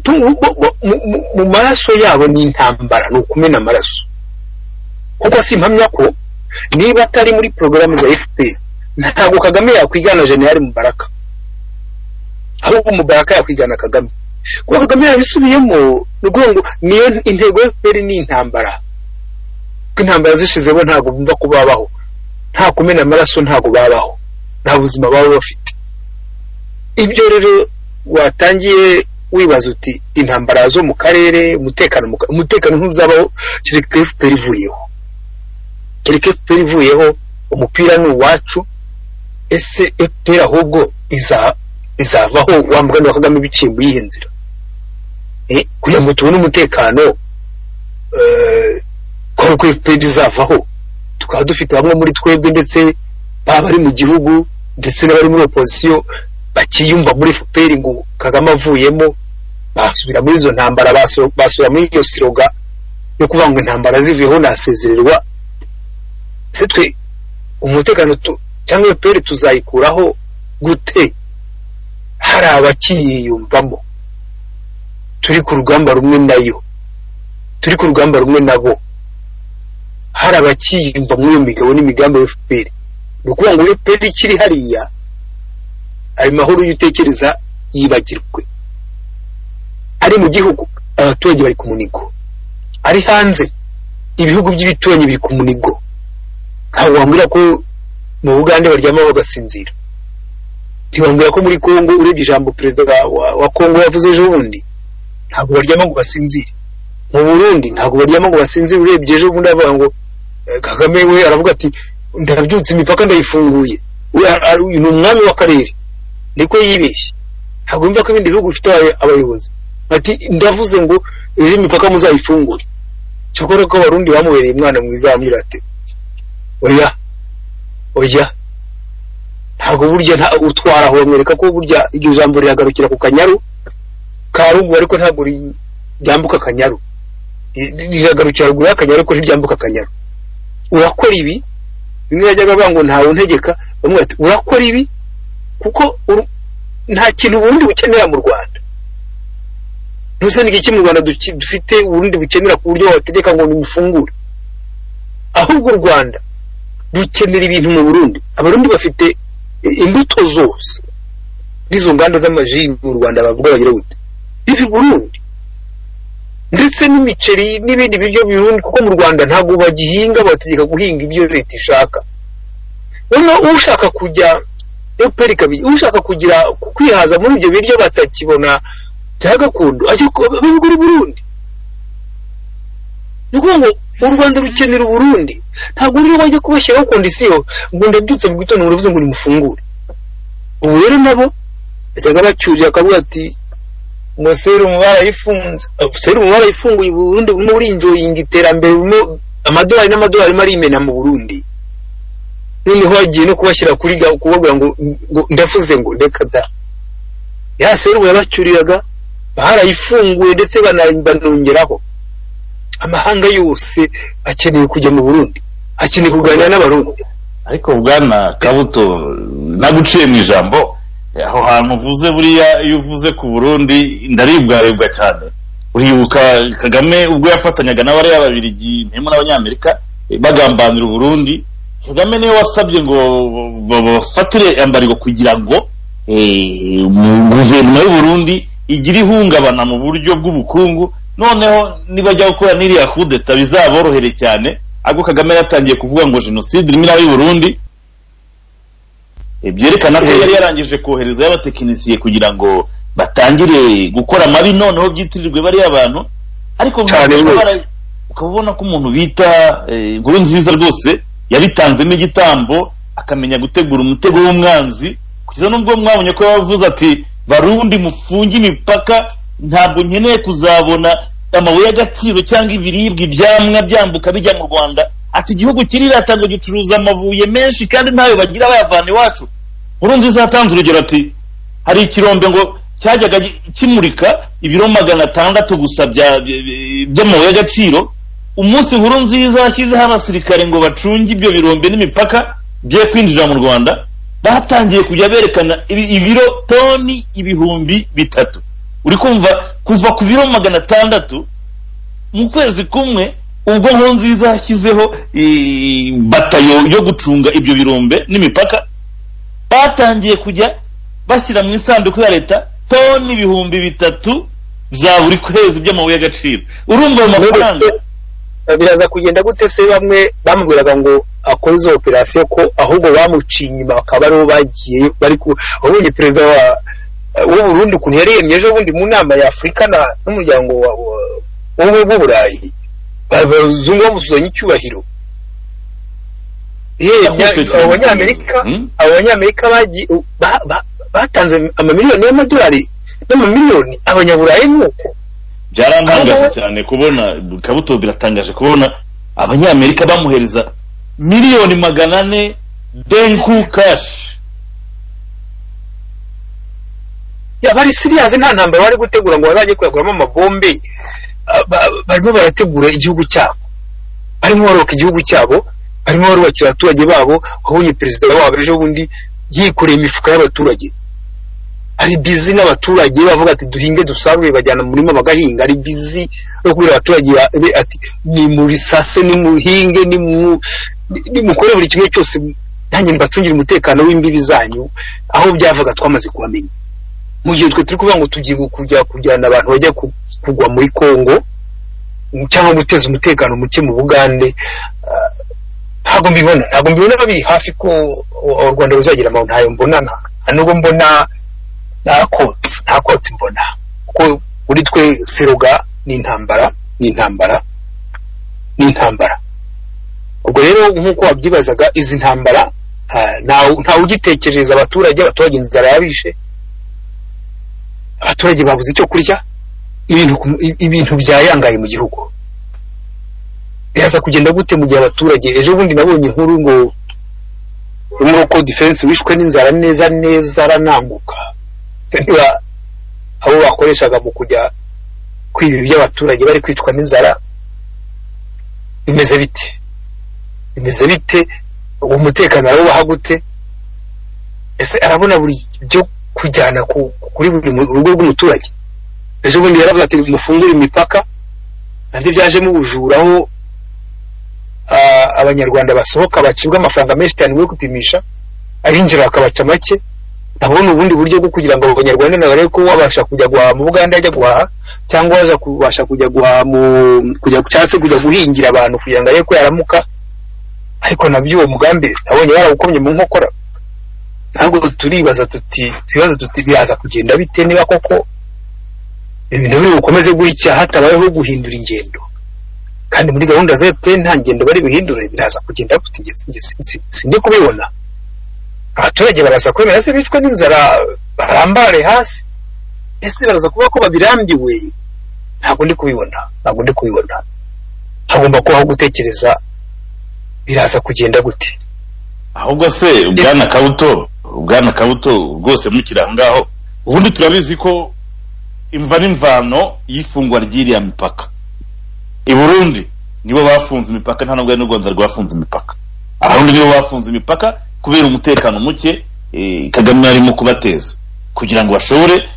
Tu- bo- bo- mu- mu- mu maraso yabo ni intambara ni ukumena amaraso kuko simpamya ko niba atari muri porogaramu za fpr ntabwo kagame yakwigana jeniyari mubaraka ahubwo mubaraka yakwigana kagame kuko kagame yabisubiyemo ni ukuvuga ngo niyo intego ya efuperi ni intambara kuko intambara zishizemo ntabwo bumva ko babaho nta kumena amaraso ntabwo babaho nta buzima baba bafite ibyo rero watangiye wibaza uti intambara zo mu karere umutekano mu ka- umutekano ntuzabaho kereka efuperi ivuyeho kereka efuperi ivuyeho umupira ni uwacu ese efuperi ahubwo iza izavaho wa mugani wa kagame biciye mu yihe nzira Eh, kugira ngo tubone umutekano eh, kwari ko efuperi izavaho tukaba dufite bamwe muri twebwe ndetse baba bari mu gihugu ndetse n'abari muri opozisiyo bakiyumva muri efuperi ngo kagame avuyemo basubira muri izo ntambara baso- basubira muri iyo siroga yo kuvuga ngo intambara zivuyeho nasezererwa se twe umutekano tu- cyangwa efuperi tuzayikuraho gute hari abakiyiyumvamo turi ku rugamba rumwe nayo turi ku rugamba rumwe nabo hari abakiyumva muri iyo migabo n'imigambi ya FPR ni ukuvuga ngo iyo FPR ikiri hariya ayo mahoro iyo utekereza yibagirwe ari mu gihugu abaturage bari ku munigo ari hanze ibihugu by'ibituranyi biri ku munigo ntabwo wambwira ko mu bugande baryama bagasinzira ntiwambwira ko muri kongo urebye ijambo perezida wa, wa kongo yavuze ejo bundi ntabwo baryama ngo basinzire mu burundi ntabwo baryama ngo basinzire urebye ejo bundi avuga ngo eh, kagame we aravuga ati ndabyutse imipaka ndayifunguye We ar- ar- uyu ni umwami w'akarere niko yibeshye ntabwo yumva ko ibindi bihugu bifite aba- abayobozi ati ndavuze ngo iyi mipaka muzayifungure cyokora ko abarundi bamubereye umwana mwiza bamwira ati oya oya ntabwo burya nta utwara aho bamwereka ko burya iryo jambo riragarukira ku kanyaru ka ruguru ariko ntabwo ri- ryambuka akanyaru I- riragarukira ruguru y'akanyaru ariko ntiryambuka akanyaru urakora ibi bimwe bajyaga bavuga ngo ntawe untegeka bamwe bati urakora ibi kuko uru- nta kintu ubundi bukenera mu rwanda ntuzane iki mu rwanda duki- dufite ubundi bukenera ku buryo wabategeka ngo nimufungure ahubwo u rwanda dukenera ibintu mu Burundi abarundi bafite i- imbuto zose n'izo nganda z'amaji mu Rwanda bavuga bagira gute biva i Burundi ndetse n'imiceri n'ibindi biryo birundi kuko mu Rwanda ntabwo bagihinga bategeka guhinga ibyo leta ishaka noneho ushaka kujya EPR kabi ushaka kugira kwihaza muri ibyo biryo batakibona bya gakondo ajya ku- babigura i Burundi ni ukuvuga ngo u rwanda rukenera uburundi ntabwo rero bajya kubashyiraho kondisiyo ngo ndabyutse mu gitondo uravuze ngo nimufungure ubu rero nabo bajyaga bacyurira akavuga ati ngo serumu barayifunze Ah, serumu barayifunguye uburundi burimo burinjoyinga iterambere burimo amadolari n'amadolari arimo arimena mu burundi noneho bagiye no kubashyira kuri ga- kubabwira ngo ngo ndavuze ngo reka da ya serumu yabacyuriraga barayifunguye ndetse bana- banongeraho amahanga yose akeneye kujya mu Burundi akeneye kuganira n'abarundi ariko bwana kabuto naguciye mu ijambo aho hantu uvuze buriya iyo uvuze ku burundi ndaribwaribwa cyane uribuka kagame ubwo yafatanyaga n'abariya babirigi mpemu n'abanyamerika eh, bagambanira uburundi kagame niwe wasabye ngo ba- bafatire ambariro kugira ngo eh, mu- guverinoma y'uburundi igire ihungabana mu buryo bw'ubukungu noneho nibajya gukora n'iriya kudeta bizaborohere cyane ahubwo kagame yatangiye kuvuga ngo jenoside irimo iraba i burundi Eh, byerekana ko Eh. yari yarangije kohereza y'abatekinisiye kugira ngo batangire gukora amabi noneho byitirirwe bariya bantu ariko Cyane nk'uko rwose. bara- ukaba ubona ko umuntu bita eh, inkuru nziza rwose yabitanzemo igitambo akamenya gutegura umutego w'umwanzi kugeza n'ubwo mwabonye ko yavuze ati barundi mufunge imipaka ntabwo nkeneye kuzabona amabuye y'agaciro cyangwa ibiribwa ibyamwa byambuka bijya mu rwanda ati igihugu kirirata ngo gicuruza amabuye menshi kandi ntayo bagira bayavana iwacu nkuru nziza yatanze urugero ati hari ikirombe ngo cyajyaga gi- kimurika ibiro magana atandatu gusa bya- bya- by'amabuye y'agaciro umunsi nkuru nziza yashyizeho abasirikare ngo bacunge ibyo birombe n'imipaka bye kwinjira mu rwanda batangiye kujya berekana ibi- ibiro toni ibihumbi bitatu uri kumva kuva ku biro magana atandatu mu kwezi kumwe ubwo nkuru nziza yashyizeho eh, batayo yo gucunga ibyo birombe n'imipaka batangiye kujya bashyira mu isanduku ya leta toni ibihumbi bitatu za buri kwezi by'amabuye y'agaciro urumva ayo mafaranga biraza kugenda gute se bamwe bamubwiraga ngo akore izo operasiyo ko ahubwo bamuciye inyuma bakaba aribo bagiye bari ku wabonye perezida wa w'u Burundi ukuntu yaremye ejo bundi mu nama ya afurika na- n'umuryango wa- wa- w'ubumwe bw'uburayi Ba- abazungu bamusuzanye icyubahiro yewe Yakoze bya- cyane. abo banyamerika Hmm? abo banyamerika bagi- ba- ba- batanze amamiliyoni y'amadolari n'amamiliyoni abanyaburayi nuko byarantangaje Aho- cyane kubona kabuto biratangaje kubona abanyamerika bamuhereza miliyoni magana ane denku kashi yaba ari siriyazi nta ntambara bari gutegura ngo bazajye kuyaguramo amabombe Ah, ba- barimo barategura igihugu cyabo barimo barubaka igihugu cyabo barimo barubakira abaturage babo wabonye perezida wabo ejo bundi yikoreye imifuka y'abaturage ari bizi n'abaturage bavuga ati duhinge dusarure bajyana mu murima bagahinga ari bizi no kubwira abaturage ba- be- ati nimurisase nimuhinge nimu- ni- nimukore buri kimwe cyose nanjye mbacungire umutekano w'imbibi zanyu aho byavaga twamaze kuhamenya mu gihe twe turi kuvuga ngo tugiye kujya kujyana abantu bajya ku- kugwa muri Congo mu- cyangwa guteza umutekano muke mu Bugande ah, ntabwo mbibona ntabwo mbibona biri hafi ko u- u Rwanda ruzagira amahoro ntayo mbona nta- nta nubwo mbona nakotse nakotse mbona kuko muri twe seruga ni intambara ni intambara ni intambara ubwo rero nk'uko wabyibazaga izi ntambara ah, ntawe ntawe ugitekerereza abaturage abaturage inzara yabishe abaturage babuze icyo kurya ibintu ku- i- ibintu byayangaye mu gihugu biraza kugenda gute mu gihe abaturage ejo bundi nabonye inkuru ngo umuroko defense wishwe n'inzara neza neza arananguka Se niba abo bakoreshaga mu kujya kwiba iby'abaturage bari kwicwa n'inzara bimeze bite bimeze bite uwo mutekano arawubaha gute ese arabona buri byo kujyana ku- kuri buri mu- rugo rw'umuturage ejo bundi yaravuze ati mufungure imipaka nabyo byajemo ubujura aho ah, abanyarwanda basohoka bacibwa amafaranga menshi cyane yo gupimisha abinjira bakabaca make ntabona ubundi buryo bwo kugira ngo abo banyarwanda nabarebe ko wabasha kujya guhaha mu buganda ajya guhaha cyangwa waza kubasha kujya guhaha mu kujya cyangwa se kujya guhingira abantu kugira ngo arebe ko yaramuka ariko nabyo uwo mugambi nabonye barawukomye mu nkokora ntabwo turibaza tuti twibaza tuti biraza kugenda bite niba koko ibintu biri bukomeze gutya hatabayeho guhindura ingendo kandi muri gahunda za FPR nta ngendo bari buhindure biraza kugenda gute njye sinjye- sin- sin- sindi kubibona abaturage baraza kwemera se bicwe n'inzara barambare hasi ese baraza kuba ko babirambiwe ntabwo ndi kubibona ntabwo ndi kubibona hagomba kubaho gutekereza biraza kugenda gute ahubwo se bwana kabuto bwana kabuto rwose mukiri aho ngaho ubundi turabizi ko imva n'imvano y'ifungwa ry'iriya mipaka i burundi nibo bafunze imipaka nta nubwo n'u rwanda rwafunze imipaka abarundi nibo bafunze imipaka kubera umutekano muke eh, kagame arimo kubateza kugira ngo bashobore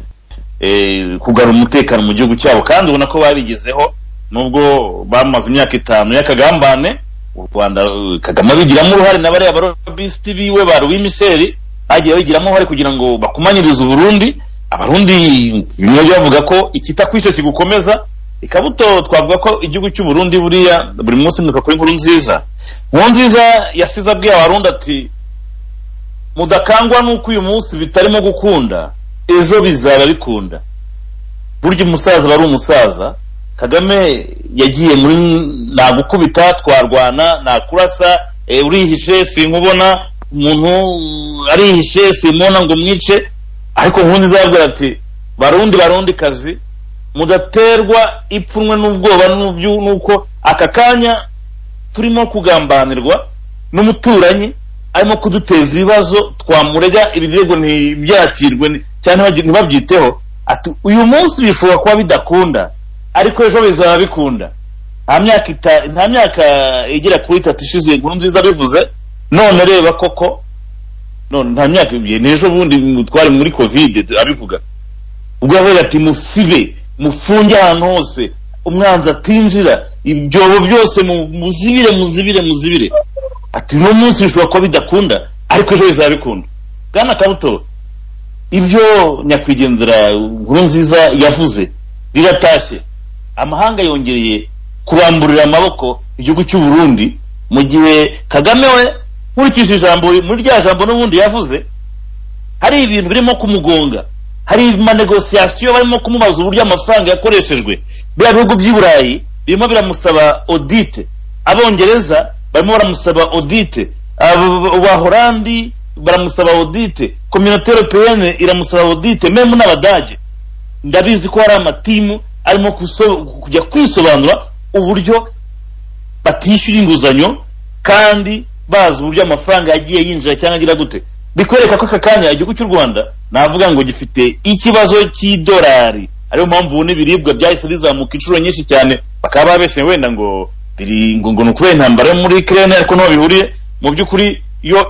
eh, kugarura umutekano mu gihugu cyabo kandi ubona ko babigezeho nubwo bamaze imyaka itanu y'akagambane u rwanda eh, kagame abigiramo uruhare na bariya barobisiti biwe ba rubimisheri bagiye babigiramo uruhare kugira ngo bakumanyirize uburundi abarundi bimwe bavuga ko ikita ku icyo kigukomeza ikabuto twavuga ko igihugu cy'uburundi buriya buri munsi mwibuka kuri nkuru nziza nkuru nziza yasize abwiye abarundi ati mudakangwa n'uko uyu munsi bitarimo gukunda ejo bizaba bikunda burya umusaza aba ari umusaza kagame yagiye muri nagukubita twarwana nakurasa eh, urihishe sinkubona umuntu mm, arihishe simubona ngo mwice ariko nkunzi zabwira ati barundi barundi kazi mudaterwa ipfunwe n'ubwoba n'ubyu- n'uko aka kanya turimo kugambanirwa n'umuturanyi arimo kuduteza ibibazo twamurega ibirego ntibyakirwe ni- cyangwa ntibagi- ntibabyiteho ati uyu munsi bishobora kuba bidakunda ariko ejo bizaba bikunda nta myaka ita- nta myaka igera kuri itatu ishize inkuru nziza bivuze none reba koko none nta myaka ibiri ni ejo bundi twari muri covid abivuga ubwo yavuga ati musibe mufunge ahantu hose umwanzi atinjira ibyobo byose mu- muzibire muzibire muzibire ati uno munsi bishobora kuba bidakunda ariko ejo bizaba bikunda bwana kabuto ibyo nyakwigendera nkuru nziza yavuze biratashye amahanga yongereye kuramburira amaboko igihugu cy'u Burundi mu gihe kagame we nkurikije ijambo muri rya jambo n'ubundi yavuze hari ibintu birimo kumugonga hari amanegosiyasiyo barimo kumubaza uburyo amafaranga yakoreshejwe biriya bihugu by'i burayi birimo biramusaba odite abongereza barimo baramusaba odite abahorandi baramusaba odite kominote europeyene iramusaba odite memu n'abadage ndabizi ko hari amatimu arimo kujya kwisobanura uburyo batishyura inguzanyo kandi bazi uburyo amafaranga yagiye yinjira cyangwa agira gute bikwereka ko aka kanya igihugu cy'u rwanda navuga ngo gifite ikibazo cy'idolari ariyo mpamvu ubu n'ibiribwa byahise bizamuka inshuro nyinshi cyane bakaba babeshye wenda ngo biri ngo ngo ni ukubera intambara yo muri kirene ariko n'aho bihuriye mu by'ukuri iyo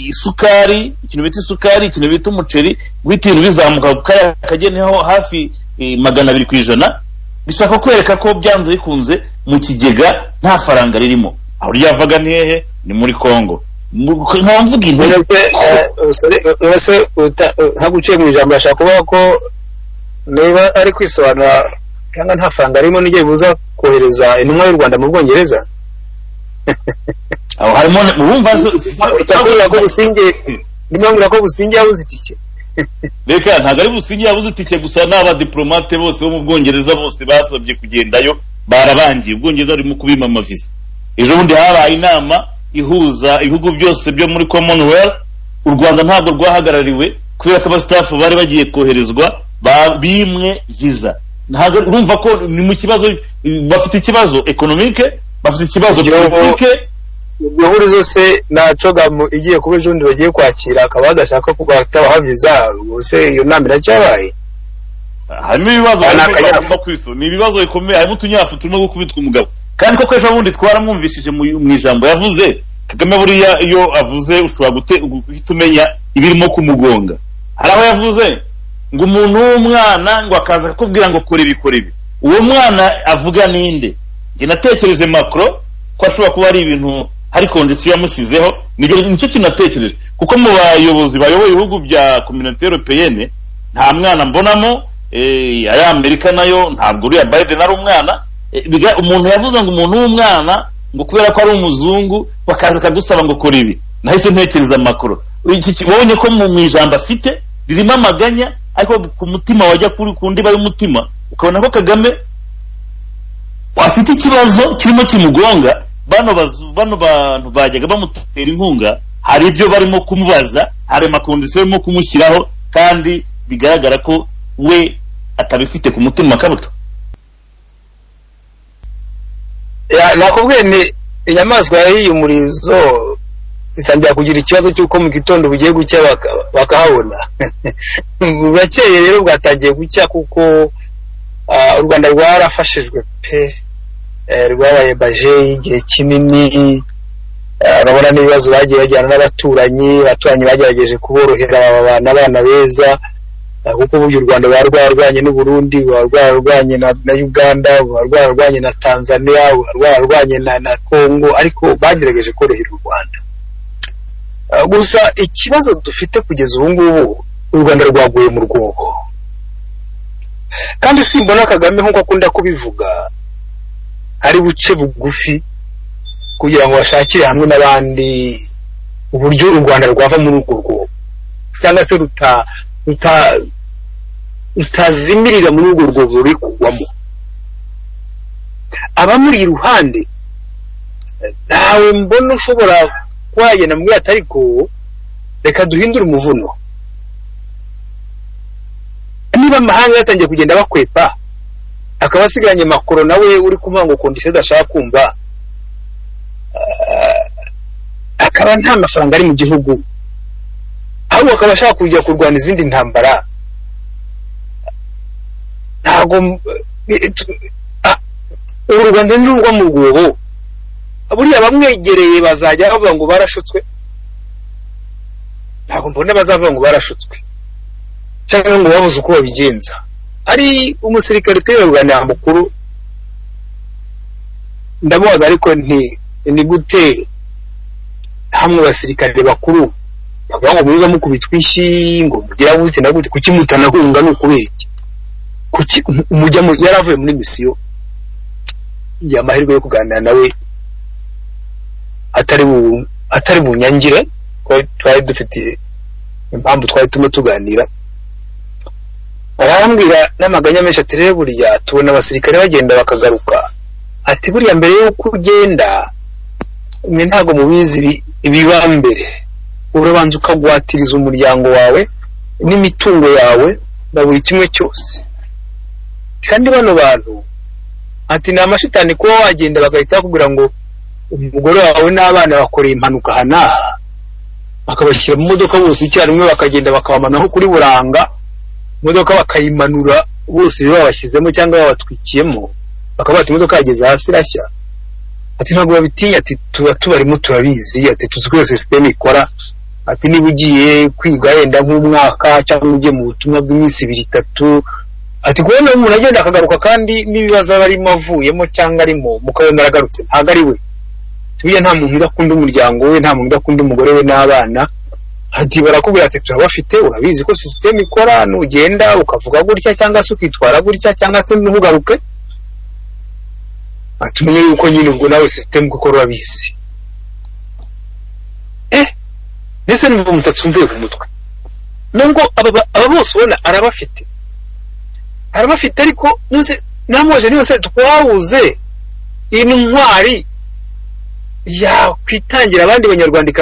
isukari ikintu bita isukari ikintu bita umuceri guhita ibintu bizamuka ku kariya kageni niho hafi magana abiri ku ijana bishaka kwereka ko byanze bikunze mu kigega nta faranga ririmo aho ryavaga ni hehe ni muri kongo nkaba mvuga intege uretse ntabwo uciye mu ijambo yashaka kuvuga ko niba ari kwisobanura cyangwa nta faranga ririmo n'igihe buza kohereza intumwa y'u rwanda mu bwongereza aho harimo urumva urakubwira ko businge ndimo mbwira ko businge yabuze itike reka ntabwo ari businge yabuze itike gusa ni abadiporomate bose bo mu bwongereza bose basabye kugendayo barabangiye ubwongereza burimo kubima amavisa ejo bundi habaye inama ihuza ibihugu byose byo muri commonwealth u rwanda ntabwo rwahagarariwe kubera ko abasitafu bari bagiye koherezwa bimwe visa ntabwo urumva ko ni mu kibazo bafite ikibazo economique bafite ikibazo Igihugu- politike iryo hurizo se ntaco gamu igiye kuba ejo bundi bagiye kwakira akaba badashaka ko batabaha viza ubuse iyo nama iracyabaye harimo ibibazo Aya ni bikomeye akanyafu. bagomba kwiso- ni ibibazo bikomeye harimo utunyafu turimo gukubitwa umugabo kandi koko ejo bundi twaramwumvishije mu mu ijambo yavuze kagame buriya iyo avuze ushobora gute- guhita umenya ibirimo kumugonga hari aho yavuze ngo umuntu w'umwana ngo akaza akakubwira ngo kora ibi kora ibi uwo mwana avuga ninde njye natekereje macro ko ashobora kuba ari ibintu hari kondisiyo yamushyizeho nibyo nicyo kintu natekereje kuko mu bayobozi bayoboye ibihugu bya kominote europeyene nta mwana mbonamo eh, ari amerika nayo ntabwo uriya biden ari umwana Eh, biga- umuntu yavuze ngo umuntu w'umwana ngo kubera ko ari umuzungu bakaza akagusaba ngo kora ibi nahise ntekereza makoro iki ki- wabonye ko mu mu ijambo afite ririmo amaganya ariko ku mutima wajya kuri ku ndiba y'umutima ukabona ko kagame afite ikibazo kirimo kimugonga bano bazu- bano bantu bajyaga bamutera inkunga hari ibyo barimo kumubaza hari amakondisiyo barimo kumushyiraho kandi bigaragara ko we atabifite ku mutima kabuto Ya- nakubwiye ni inyamaswa yariye umurizo itangira kugira ikibazo cy'uko mu gitondo bugiye gucya baka- bakahabona burakeye rero bwatangiye gucya kuko ah, u rwanda rwarafashijwe pe Eh, rwabaye baje igihe kinini Eh, urabona n'ibibazo bagiye bajyana n'abaturanyi abaturanyi bagerageje kuborohera babana abana beza Eh, kuko burya u rwanda ruba rwarwanye n'uburundi ruba rwararwanye na, na uganda ruba rwararwanye na tanzania ruba rwararwanye na, na congo ariko bagerageje korohera u rwanda Eh, gusa ikibazo dufite kugeza ubu ngubu u rwanda rwaguye mu rwobo kandi simbona kagame nk'uko akunda kubivuga ari buce bugufi kugira ngo bashakire hamwe n'abandi uburyo u rwanda rwava muri urwo rwobo cyangwa se ruta ruta rutazimirira muri urwo rwobo ruri kugwamo abamuri iruhande eh, ntawe mbona ushobora kuba yagenda muri ati ariko reka duhindure umuvuno niba amahanga yatangiye kugenda bakwepa akaba asigaranye makoro nawe uri kumuha ngo kondisiyo adashaka kumva eh, akaba nta mafaranga ari mu gihugu ahubwo akaba ashaka kujya kurwana izindi ntambara ntabwo m- eh, tu- ah, ubu u rwanda ntirugwa mu rwobo buriya abamwegereye bazajya bavuga ngo barashutswe ntabwo mbona bazavuga ngo barashutswe cyangwa ngo babuze uko babigenza ari umusirikare twebwe kuganira mukuru ndamubaza ariko nti ni gute hamwe abasirikare bakuru bavuga ngo muza mukubita ishyi ngo mugera gute na gute kuki mutanahunga ni ukubera iki kuki umujya mu yari avuye muri misiyo yagira amahirwe yo kuganira nawe atari bu atari bunyangire twari dufite impamvu twari turimo tuganira arambwira n'amaganya menshi ati rero buriya tubona abasirikare bagenda bakagaruka ati buriya mbere y'uko ugenda mwe ntabwo mubizi ibiba mbere urabanza ukagwatiriza umuryango wawe n'imitungo yawe na buri kimwe cyose kandi bano bantu ati ni amashitani kuba wagenda bagahita bakubwira ngo umugore wawe n'abana bakoreye impanuka aha n'aha bakabashyira mu modoka bose icyarimwe bakagenda bakabamanaho kuri buranga imodoka bakayimanura bose babashyizemo cyangwa babatwikiyemo bakaba bati imodoka yageze hasi irashya ati ntabwo babitinya ati tuba tubarimo turabizi ati tuzi ko iyo sisiteme ikora ati niba ugiye kwiga yenda nk'umwaka cyangwa ugiye mu butumwa bw'iminsi ibiri itatu ati kubona umuntu agenda akagaruka kandi n'ibibazo aba arimo avuyemo cyangwa arimo mukabona aragarutse ntabwo ari we buriya nta muntu udakunda umuryango we nta muntu udakunda umugore we n'abana ati barakubwira ati turabafite urabizi ko sisiteme ikora nugenda ukavuga gutya cyangwa se ukitwara gutya cyangwa se ntugaruke atumenye yuko nyine ubwo nawe sisiteme kuko urabizi eh mbese numva umusatsi umvuye ku mutwe nubwo aba bose ubona arabafite arabafite ariko namwoje niyo se twabuze iyi ni intwari yakwitangira abandi banyarwanda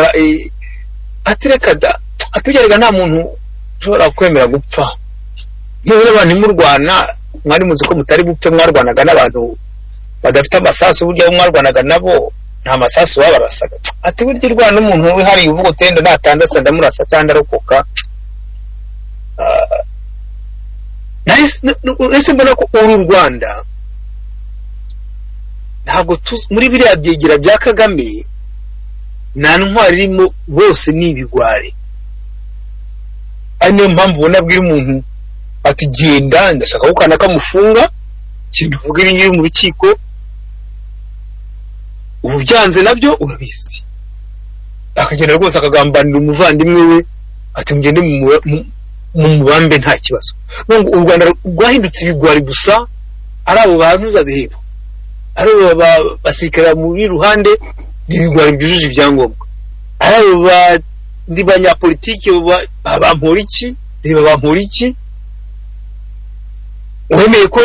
atereka da atugerega nta muntu ushobora kwemera gupfa niba abantu murwana mwari muzi ko mutari bupfe mwarwanaga n'abantu badafite amasasu burya bo mwarwanaga nabo nta masasu babarasaga ati burya urwana n'umuntu wihariye uvuga utenda natandasa ndamurasa cyangwa ndarokoka nahise mbona ko uru rwanda ntabwo muri biriya byegira bya kagame nta ntwari irimo bose ni ibigwari ari niyo mpamvu ubona abwira umuntu ati genda ndashaka ko kanaka kamufunga kintu uvuga iri ngiri mu rukiko ubu byanze nabyo urabizi akagenda rwose akagambanira umuvandimwe we ati mugende mu mubambe nta kibazo u rwanda rwahindutse ibigwari gusa ari abo bantu uzadeheba ari abo basirikare muri ruhande n'ibigwari byujuje ibyangombwa ari abo bandi banyapolitiki bampora iki reba bampora iki wemeye ko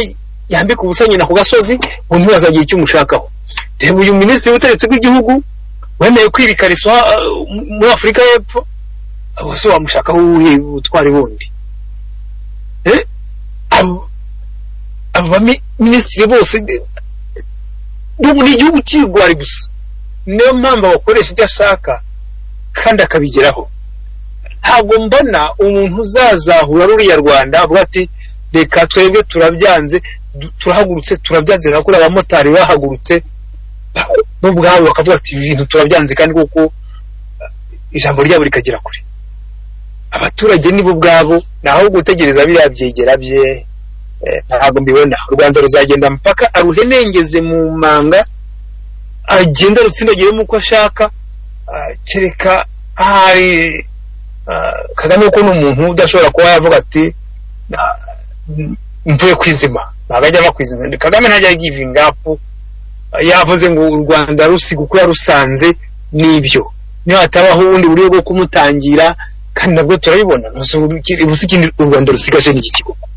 yambika ubusa nyina ku gasozi ngo ntibazagira icyo umushakaho reba uyu minisitiri w'ubutegetsi bw'igihugu wemeye kwirikariso muri afurika y'epfo abo se wamushakaho uwuhe ubutwari bundi abo baminisitiri bose ubu ni igihugu cy'ibigwari gusa niyo mpamvu abakoresha ibyo ashaka kandi akabigeraho ntabwo mbona umuntu uzazahura ruriya rwanda avuga ati reka twebwe turabyanze turahagurutse turabyanze nka kuri abamotari bahagurutse n'ubwabo bakavuga ati ibintu turabyanze kandi kuko ijambo ryabo rikagera kure abaturage nibo ubwabo ni aho gutegereza biriya byegera bye ntabwo mbibona u rwanda ruzagenda mpaka aruhenengeze mu manga agenda rutsindagiremo uko ashaka kereka ahari kagame ko ni umuntu udashobora kuba yavuga ati mvuye kwizima ntabwo ajya ava kwizima kagame ntajya givinga apu yavuze ngo u rwanda rusiga uko yarusanze n'ibyo niyo hatabaho ubundi buryo bwo kumutangira kandi nabwo turabibona u rwanda rusigaje n'igikigoko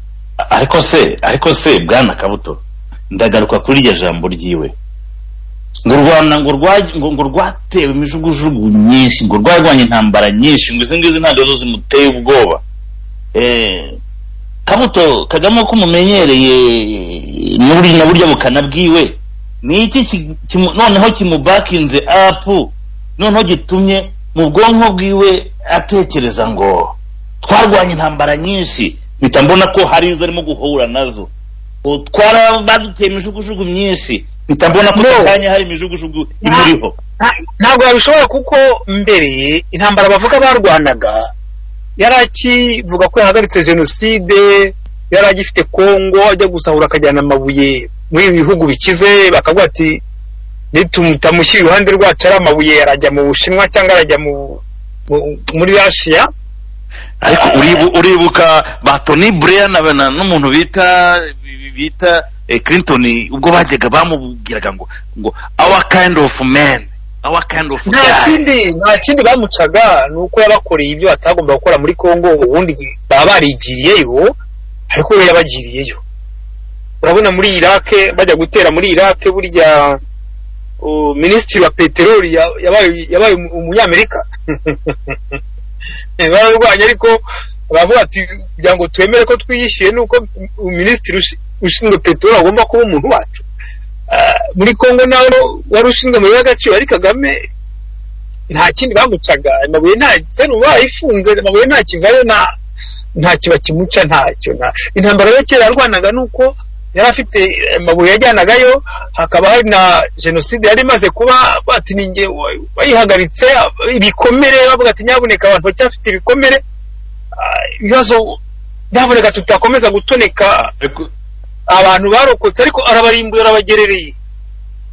ariko se ariko se bwana kabuto ndagaruka kuri iryo jambo ryiwe ngo rwanda ngo rwatewe imijugujugu myinshi ngo rwarwanya intambara nyinshi ngo izi ngizi ntabwo zimuteye ubwoba kabuto kagame ko umumenyereye na burya bukana bwiwe ni iki noneho kimubakinze apu noneho gitumye mu bwonko bwiwe atekereza ngo twarwanya intambara nyinshi mpita mbona ko hari izo arimo guhura nazo twarabaduteye imijugujugu myinshi mpita mbona ko ako kanya hari imijugujugu imuriho ntabwo babishobora kuko mbere intambara bavuga barwanaga yari akivuga ko yahagaritse jenoside yari agifite kongo ajya gusahura akajyana amabuye muri ibi bihugu bikize bakavuga ati nitumuta iruhande rwacu ari amabuye arajya mu bushinwa cyangwa arajya mu muri ashiya ariko uribu- uribuka ba toni bureya na na- n'umuntu bita bita eh, clinton ubwo bajyaga bamubwiraga ngo ngo our kind of man our kind of nta guy kindi nta kindi bamucaga ni uko yabakoreye ibyo batagomba gukora muri congo ubundi baba barigiriyeyo ariko we yabagiriyeyo urabona muri irake bajya gutera muri irake burya uh, minisitiri wa peteroli ya- yabaye yabaye umu- umunyamerika bararwanya ariko baravuga ati kugira ngo twemere ko twiyishyuye ni uko minisitiri ushi- ushinzwe peteroli agomba kuba umuntu wacu Ah, muri congo nawe wari ushinzwe amabuye y'agaciro ari kagame nta kindi bamucaga amabuye nta serumu bayifunze amabuye nta kivayo nta nta kiba kimuca ntacyo nta intambara yo kera yarwanaga ni uko yari afite amabuye yajyanagayo hakaba hari na jenoside yari imaze kuba bati ni jye wa- wayihagaritse ibikomere bavuga ati nyabuneka abantu bacyafite ibikomere Ah, ibibazo nyabuneka tutakomeza gutoneka Ariko- abantu barokotse ariko arabarimbuye arabagerereye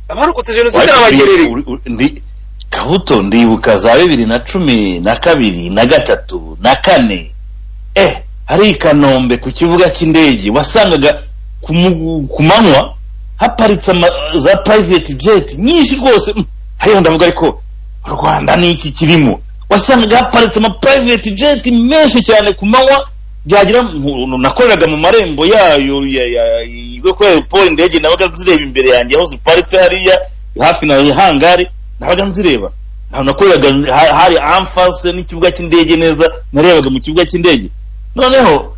abarokotse jenoside Ariko arabagerereye uri- uri- ndi- kabuto ndibuka za bibiri na cumi na kabiri na gatatu na kane eh hari i kanombe ku kibuga cy'indege wasangaga ku mu- ku manywa haparitse ama- za private jet nyinshi rwose Mm, hariho ndavuga ariko u rwanda ni iki kirimo wasangaga haparitse ama private jet menshi cyane ku manywa byagira ngo- nakoreraga mu marembo yayo ya- ya- yo kuri aeroport indege nabaga zireba imbere yanjye aho ziparitse hariya hafi na hangari nabaga nzireba aho nakoreraga ha- hari amfase n'ikibuga cy'indege neza narebaga mu kibuga cy'indege noneho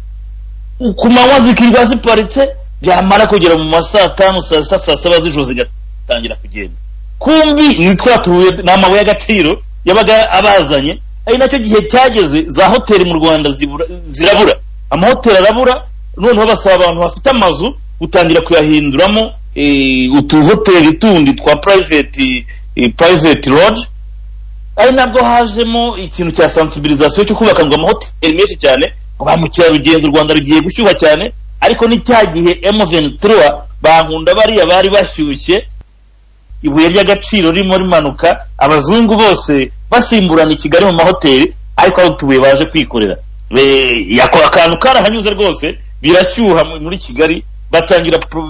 ku manywa zikirwa ziparitse byamara kugera mu ma saa tanu saa sita saa saba z'ijoro zigatangira kugenda kumbi ni twa tubuye ni amabuye y'agaciro yabaga abazanye ari nacyo gihe cyageze za hoteli mu rwanda zibura, zirabura amahoteli arabura noneho basaba abantu bafite amazu gutangira kuyahinduramo eh, utuhoteli tundi twa private eh, private lodge ari nabwo hajemo ikintu cya sensibilisation cyo kubaka ngo amahoteli menshi cyane ngo ba mukerarugendo u rwanda rugiye gushyuha cyane ariko ni cya gihe M23 bankunda bariya bari bashyushye ibuye ry'agaciro ririmo rimanuka abazungu bose basimburana i kigali mu mahoteli ariko aho utubuye baje kwikorera Be- yako- akantu karahanyuze rwose birashyuha mu- muri kigali batangira pro-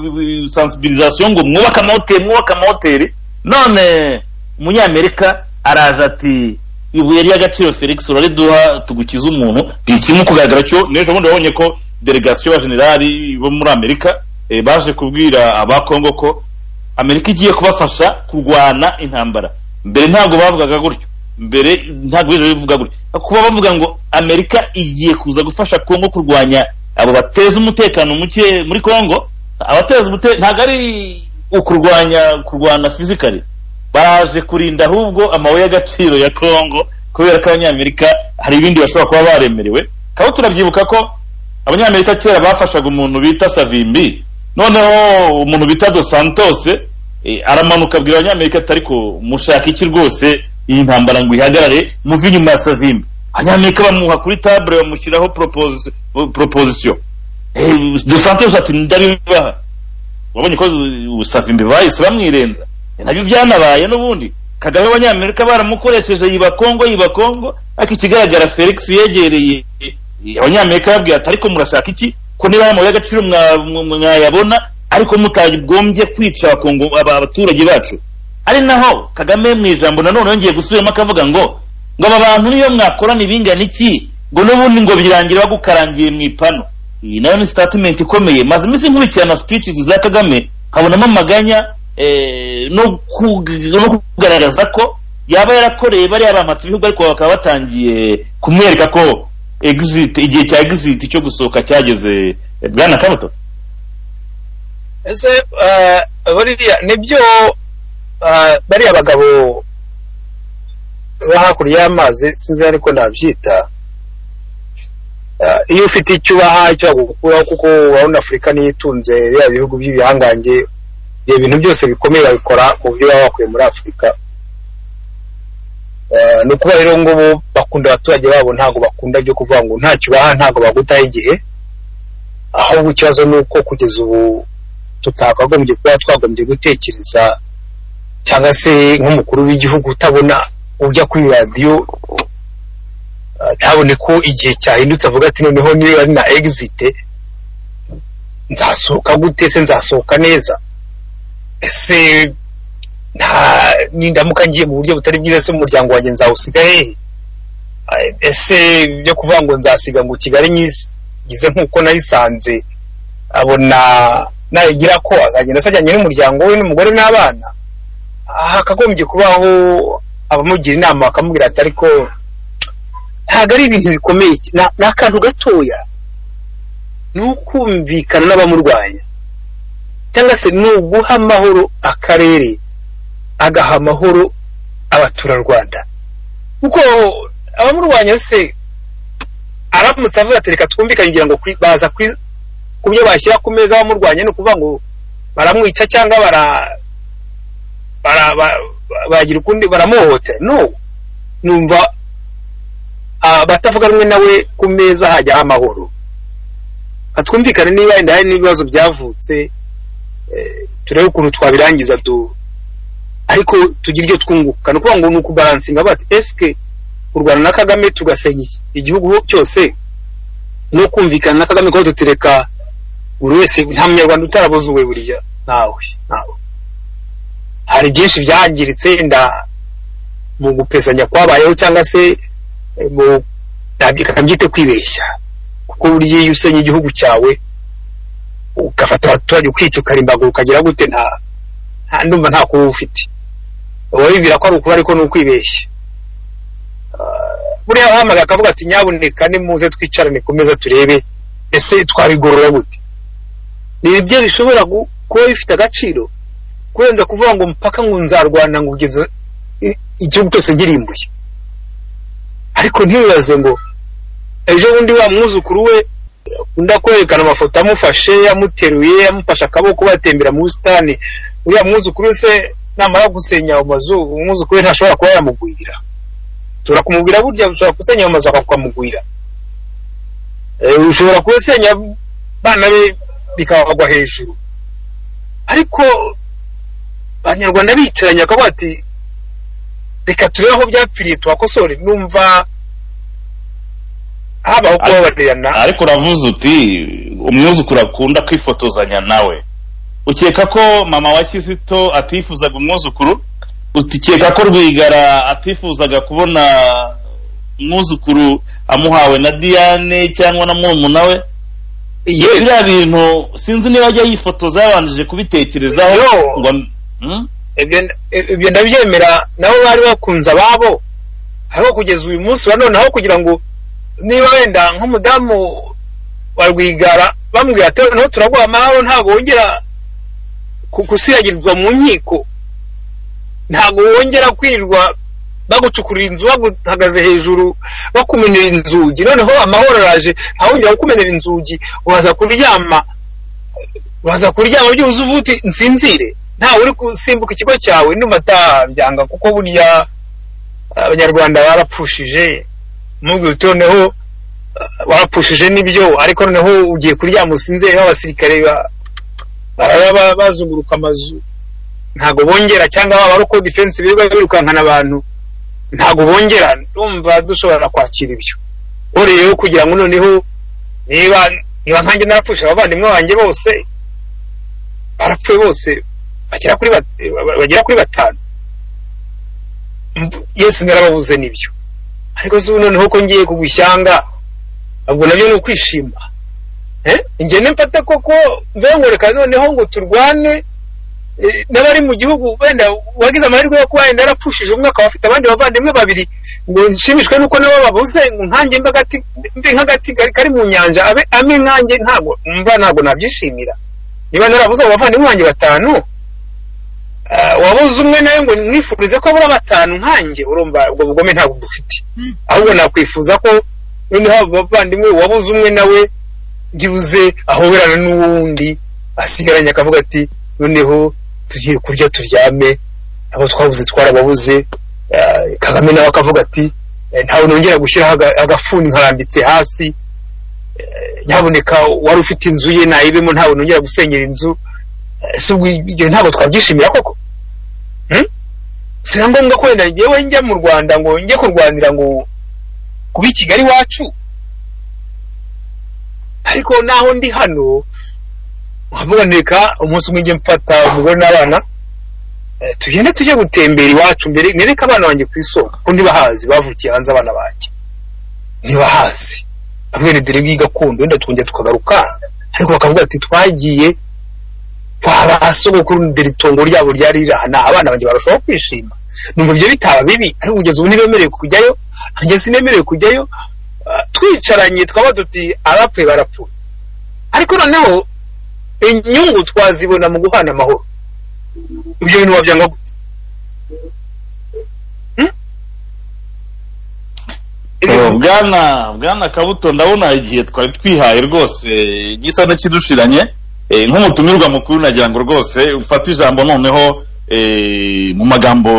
sensibilisation ngo mwubake amahoteli mwubake amahoteli none umunyamerika araza ati ibuye ry'agaciro felix urariduha tugukize umuntu ikirimo kugaragara cyo n'ejo bundi wabonye ko delegasiyo y'abajenerali bo muri amerika eh, baje kubwira abakongo ko amerika igiye kubafasha kurwana intambara mbere ntabwo bavugaga gutyo mbere ntabwo bigeze bivuga gutyo kuba bavuga ngo amerika igiye kuza gufasha kongo kurwanya abo bateza umutekano muke muri kongo abateza umutekano ntabwo ari ukurwanya kurwana fizikali baje kurinda ahubwo amabuye y'agaciro ya kongo kubera ko abanyamerika hari ibindi bashobora kuba baremerewe kaba turabyibuka ko abanyamerika kera bafashaga umuntu bita savimbi noneho umuntu bita dos santos eh, aramanuka abwira abanyamerika ati ariko mushaka iki rwose iyi ntambara ngo ihagarare muve inyuma ya savimbi abanyamerika bamuha kuri table bamushyiraho proposi- proposition Eh, dos santos ati ndabibaha wabonye ko savimbi bahise bamwirenza Eh, nabyo byanabaye n'ubundi kagame abanyamerika baramukoresheje yiba kongo yiba kongo ariko ikigaragara felix yegereye eh, abanyamerika babwira ati ariko murashaka iki ko niba aya mabuye y'agaciro mwa- mwa- mwayabona ariko mutagombye kwica abakongo- aba- abaturage bacu ari naho kagame mu ijambo nanone yongeye gusubiramo akavuga ngo ngo aba bantu niyo mwakorana ibingana iki ngo n'ubundi ngo birangira bagukarangiye mu ipanu iyi nayo ni statement ikomeye maze iminsi nkurikirana speeches za kagame nkabonamo amaganya eh, no kug- no kugaragaza ko yaba yarakoreye bariya bamatse ibihugu ariko bakaba batangiye kumwereka ko exit igihe cya exit cyo gusohoka cyageze Eh, bwana kabuto ese eh, buriya nibyo eh, bariya bagabo ba hakurya y'amazi sinzi ariko nabyita Eh, iyo ufite icyo ubaha icyo bagukuraho kuko urabona afurika niyo itunze biriya bihugu by'ibihangange ibyo bintu byose bikomeye babikora mu byo baba bakuye muri afurika Eh, ni ukuba rero ngubu bakunda abaturage babo ntabwo bakunda byo kuvuga ngo ntacyo ubaha ntabwo bagutaho igihe ahubwo ikibazo ni uko kugeza ubu tutakagombye kuba twagombye gutekereza cyangwa se nk'umukuru w'igihugu utabona ujya kuri radiyo ntabone ko igihe cyahindutse avuga ati noneho niba ari na egizite nzasohoka gute se nzasohoka neza ese nta n'indamuka ngiye mu buryo butari bwiza se umuryango wanjye nzawusiga hehe Eh, ese byo kuvuga ngo nzasiga ngo kigali nyigize nk'uko nayisanze abona nayigira ko azagenda asajyanye n'umuryango we n'umugore n'abana hakagombye kubaho abamugira inama bakamubwira ati ariko ntabwo ari ibintu bikomeye cy- na- ni akantu gatoya ni ukumvikana n'abamurwanya cyangwa se ni uguha amahoro akarere agaha amahoro abaturarwanda kuko abamurwanya se aramutse avuga ati reka twumvikane kugira ngo kwi- baza kwi- ku byo bashyira ku meza abamurwanya ni ukuvuga ngo baramwica cyangwa bara bara- ba- ba- bagira ukundi baramuhohotera no numva abatavuga rumwe nawe ku meza hajyaho amahoro Reka twumvikane niba wenda hari n'ibibazo byavutse eh, turebe ukuntu twabirangiza du ariko tugira ibyo twunguka ni ukuvuga ngo ni ukubaransinga bati esike kurwana na kagame tugasenya iki- igihugu cyose no kumvikana na kagame kuko tutireka buri wese nta munyarwanda utarabuze uwe buriya ntawe ntawe hari byinshi byangiritse nda mu gupesanya kwabayeho cyangwa se eh, mu ntabyite kwibeshya kuko burya iyo usenya igihugu cyawe ugafata abaturage ukicukara imbago ukagira gute nta nta- ndumva nta kuba ufite uba wibwira ko ari ukuri ariko ni ukwibeshya buriya uhamagaye akavuga ati nyaboneka nimuze twicarane ku meza turebe ese twabigorora gute ni ibyo bishobora gu- kuba bifite agaciro kurenza kuvuga ngo mpaka ngo nzarwana ngo kugeza i- igihugu cyose ngirimbuye ariko ntibaze ngo ejo bundi wa mwuzukuru we unda kwerekana amafoto amufashe amuteruye amufashe akaboko batembera mu busitani uriya mwuzukuru we se namara gusenya ayo mazu umwuzukuru we ntashobora kuba yamugwirira ushobora kumubwira burya ushobora gusenya ayo mazu akakwamugwira ushobora gusenya abana be bikabagwa hejuru ariko abanyarwanda bicaranye bakavuga ati reka turebe aho byapfiriye tuhakosore numva habaho kubabarirana ariko uravuze uti umwuzukuru akunda kwifotozanya nawe ukeka ko mama wa kizito atifuzaga umwuzukuru utikeka ko rwigara atifuzaga kubona umwuzukuru amuhawe na diane cyangwa na murumuna we Yes. biriya bintu sinzi niba ajya yifotoza yabanje kubitekerezaho Yo. ngo Hmm? ibyo ibyo ndabyemera nabo bari bakunze ababo ariko kugeza uyu munsi wa none aho kugira ngo niba wenda nk'umudamu wa rwigara bamubwira ati noneho turaguha amahoro ntabwo wongera ku- gusiragirwa mu nkiko ntabwo wongera kwirirwa bagucukurira inzu baguhagaze hejuru bakumenera inzugi noneho amahoro araje ntawongera kukumenera inzugi uraza kuryama uraza kuryama byuzuye uvuga uti nsinzire ntawe uri gusimbuka ikigo cyawe ndumva atabyanga kuko burya abanyarwanda barapfushije mubwira uti noneho uh, warapfushije nibyo ariko noneho ugiye kuryama usinzire abasirikare ba- baba ba- bazunguruka amazu ntago bongera cyangwa baba ari uko defense birirwa birukankana abantu ntago bongera ndumva dushobora kwakira ibyo ubu rero kugira ngo noneho niba niba nkanjye narapfusha abavandimwe banjye bose barapfuye bose bagera kuri bat- ba- bagera kuri batanu Mb- yesu narababuze nibyo ariko si ubu noneho ko ngiye kugwa ishyanga ubwo nabyo ni ukwishima Eh? ingene mfata koko mve reka noneho ngo turwane eh, n'abari mu gihugu wenda wagize amahirwe yo kuba wenda yarapfushije umwe akaba afite abandi bavandimwe babiri ngo nshimishwe n'uko nabo babuze ngo nkanjye mbe agati- mbe nk'agati kari- kari mu nyanja abe ame nkanjye ntabwo mva ntabwo nabyishimira niba narabuze abo bavandimwe banjye batanu ah, wabuze umwe nawe ngo mwifurize ko abura batanu nkanjye urumva ubwo bugome ntabwo dufite ahubwo nakwifuza ko noneho abo bavandimwe wabuze umwe nawe ntibuze ahoberana n'uwundi asigaranye akavuga ati noneho tugiye kurya turyame abo twabuze twarababuze Ah, kagame nawe akavuga ati "Eh, ntawe nongera gushyiraho aga- agafuni nkarambitse hasi Eh, nyaboneka wari ufite inzu ye nayibemo ntawe nongera gusenyera inzu Eh, se ubwo ibyo ntabwo twabyishimira koko Hmm? si na ngombwa ko wenda njyewe njya mu rwanda ngo njye kurwanira ngo kuba i kigali iwacu ariko naho ndi hano haboneka umunsi umwe njye mfata umugore n'abana eh, tugende tujye gutembera iwacu mbere nereke abana banjye ku isoko ko ntibahazi bavukiye hanze abana banjye ntibahazi hamwe ni dore gakondo wenda twongera tukagaruka ariko bakavuga ati twagiye kwa ba sogokuru dore itongo ryabo ryari rirahana abana banjye barushaho kwishima numva ibyo bitaba bibi ariko kugeza ubu ntibemerewe kujyayo nanjye sinemerewe kujyayo Ah, twicaranye twaba duti abapfuye barapfuye ariko noneho inyungu twazibona mu guhana amahoro ibyo bintu wabyanga gute Hmm? Eh, bwana bwana kabuto ndabona igihe twari twihaye rwose gisa n'ikidushiranye eh, nk'umutumirwa mukuru nagira ngo rwose ufate ijambo noneho eh, mu magambo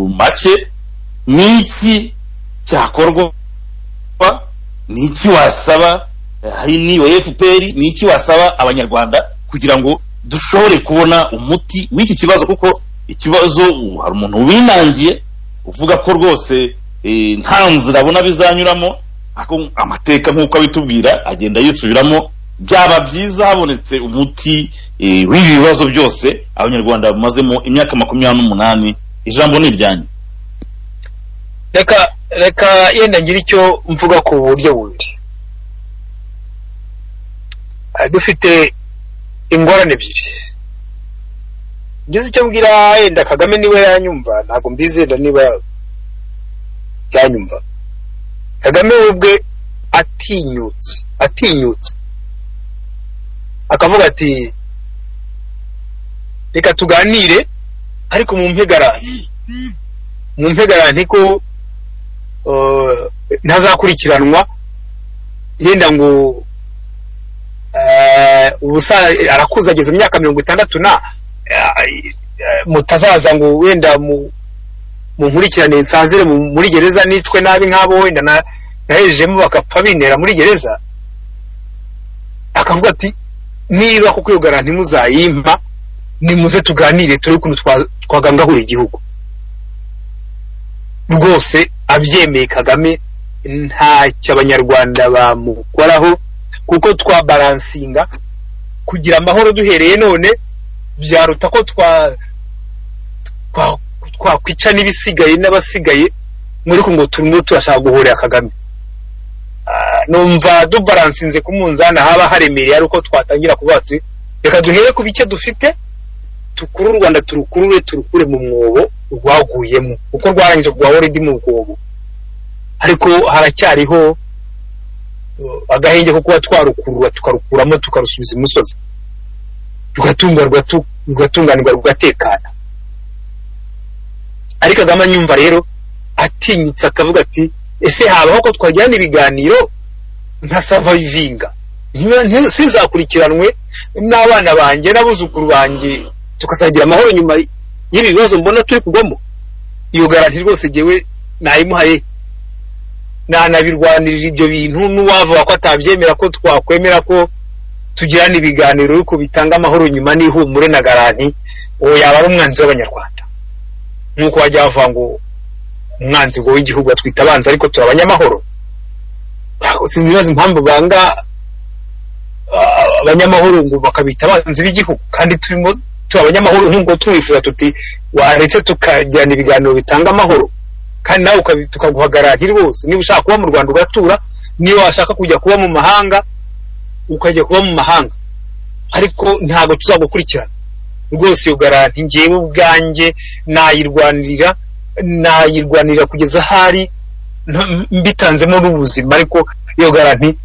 make niki cyakorwa niki wasaba eh, hari niba fpr niki wasaba abanyarwanda kugira ngo dushobore kubona umuti w'iki kibazo kuko ikibazo uh, hari umuntu winangiye uvuga ko rwose eh, nta nzira abona bizanyuramo ako amateka nk'uko abitubwira agenda yisubiramo byaba byiza habonetse umuti eh, w'ibi bibazo byose abanyarwanda bamazemo imyaka makumyabiri n'umunani ijambo ni iryanyu reka reka yenda ngira icyo mvuga ku buryo bubiri Ah, dufite ingorane ebyiri ngeze icyo mbwira yenda kagame niwe yanyumva ntabwo mbizi yenda niba yanyumva kagame we ubwe atinyutse atinyutse akavuga ati reka tuganire ariko mu mpegarane mu mpegarane ko eh, ntazakurikiranwa yenda ngo eh, ubusa arakuze ageze imyaka mirongo itandatu na eh, eh, mutazaza ngo wenda mu- munkurikirane nsazire mu- muri gereza nicwe nabi nk'abo wenda na- nahejejemo bagapfa bintera muri gereza akavuga ati niba kuko iyo garanti muzayimpa nimuze tuganire turebe ukuntu twa- twagangahura igihugu rwose abyemeye kagame ntacyo abanyarwanda bamukoraho kuko twabaransinga kugira amahoro duhereye none byaruta ko twa twa- twakwica n'ibisigaye n'abasigaye muri ko ngo turimo turashaka guhurira kagame Ah, numva dubaransinze ku munzani haba haremereye ari uko twatangira kuvuga ati reka duhere ku bike dufite tukure u rwanda turukurure turukure mu mwobo rwaguyemo kuko rwarangije rwaba ruri mu mwobo ariko haracyariho uh, agahenge ko kuba twarukurura tukarukuramo tukarusubiza imusozi rugatunga rugatu- rugatunganirwa rugatekana ariko kagame anyumva rero atinyitse akavuga ati ese habaho ko twagirana ibiganiro nka savayivinga Ntiba- nti- sinzakurikiranwe n'abana banjye n'abuzukuru banjye tukazagira amahoro nyuma y'ibi bibazo mbona turi kugwamo iyo garanti rwose jyewe nayimuhaye nanabirwanirira ibyo bintu n'uwavuga ko atabyemera ko twakwemera ko tugirana ibiganiro ariko bitanga amahoro nyuma n'ihumure na garanti uwo yaba ari umwanzi w'abanyarwanda nk'uko bajya bavuga ngo umwanzi ngo w'igihugu atwita abanzi ariko turi abanyamahoro sinzi neza impamvu banga ah, abanyamahoro ngo bakabita abanzi b'igihugu kandi turimo turi abanyamahoro nk'uko tubifuza tuti waretse tukagirana ibiganiro bitanga amahoro kandi nawe ukabi- tukaguhagarara nti rwose niba ushaka kuba mu rwanda ugatura niba washaka kujya kuba mu mahanga ukajya kuba mu mahanga ariko ntabwo tuzagukurikirana rwose iyo garanti ngewe ubwanjye nayirwanirira nayirwanirira kugeza ahari nta- mbitanzemo n'ubuzima ariko iyo garanti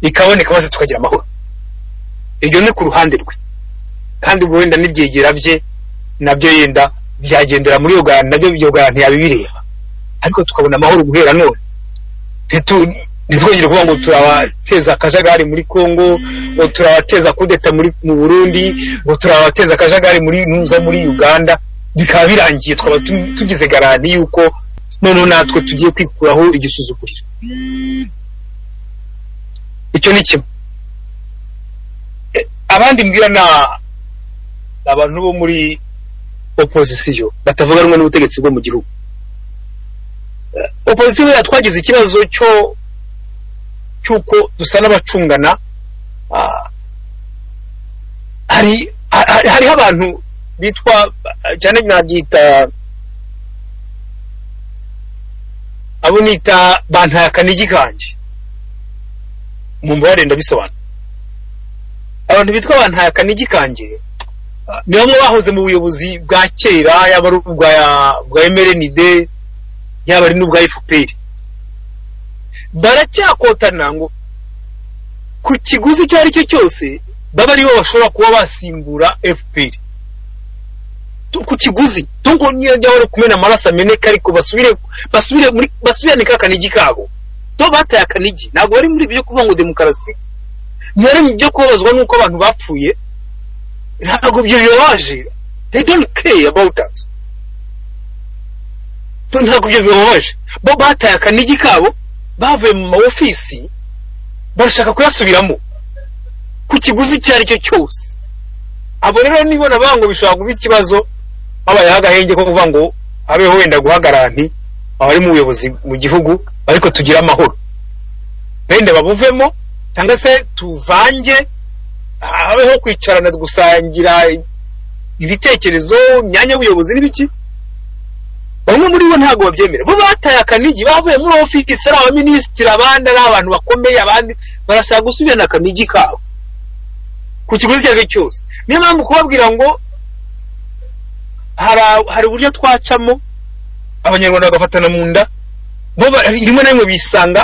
ikaboneka maze tukagira amahoro iryo ni ku ruhande rwe kandi ubwo wenda n'ibyegera bye nabyo yenda byagendera muri iyo garanti nabyo iyo garanti yabibireba ariko tukabona amahoro guhera none Ntitu- ntitwongere kuvuga ngo turabateza akajagari muri congo ngo turabateza kudeta muri mu burundi ngo turabateza akajagari muri nuza muri uganda bikaba birangiye twaba tu- tugize garanti yuko noneho natwe tugiye kwikuraho igisuzuguriro icyo ni kimwe E, abandi mbwira na abantu bo muri opozisiyo batavuga rumwe n'ubutegetsi bwo mu gihugu opozisiyo buriya twagize ikibazo cyo cy'uko dusa n'abacungana ah, hari ha- ha- hariho abantu bitwa cyane nabyita abo nita bantaye akanigi kanjye mu mubare ndabisobanura abantu bitwa bantaye akanigi kanjye ah, ni bamwe bahoze mu buyobozi bwa kera yaba ari ubwa bwa MRND yaba ari n'ubwa FPR baracyakotana ngo ku kiguzi icyo ari cyo cyose baba aribo bashobora kuba basimbura fpr Tu- ku kiguzi tungo niyo byahora kumena amaraso ameneka ariko basubire basubire muri basubirane ka kanigi kabo to bataye akanigi ntabwo bari muri byo kuvuga ngo demokarasi ntibari mu byo kubabazwa n'uko abantu bapfuye ntabwo ibyo bibabaje they don't care about us To ntabwo ibyo bibabaje bo bataye akanigi kabo bavuye mu maofisi barashaka kuyasubiramo ku kiguzi icyo ari cyo cyose abo rero nibona bango bishobora kuba ikibazo habayeho agahenge ko kuvuga ngo habeho wenda guhagaranti abari mu buyobozi mu gihugu ariko tugire amahoro benda babuvemo cyangwa se tuvange habeho kwicarana gusangira ibitekerezo imyanya y'ubuyobozi n'ibiki bamwe muri bo ntabwo babyemera bo bataye akanigi bavuye muri ofisi ari abaminisitiri abandi ari abantu bakomeye abandi barashaka gusubirana akanigi kabo ku kiguzi icyo ari cyo cyose niyo mpamvu kubabwira ngo hari a- hari uburyo twacamo abanyarwanda bagafatana mu nda bo ba- rimwe na rimwe bisanga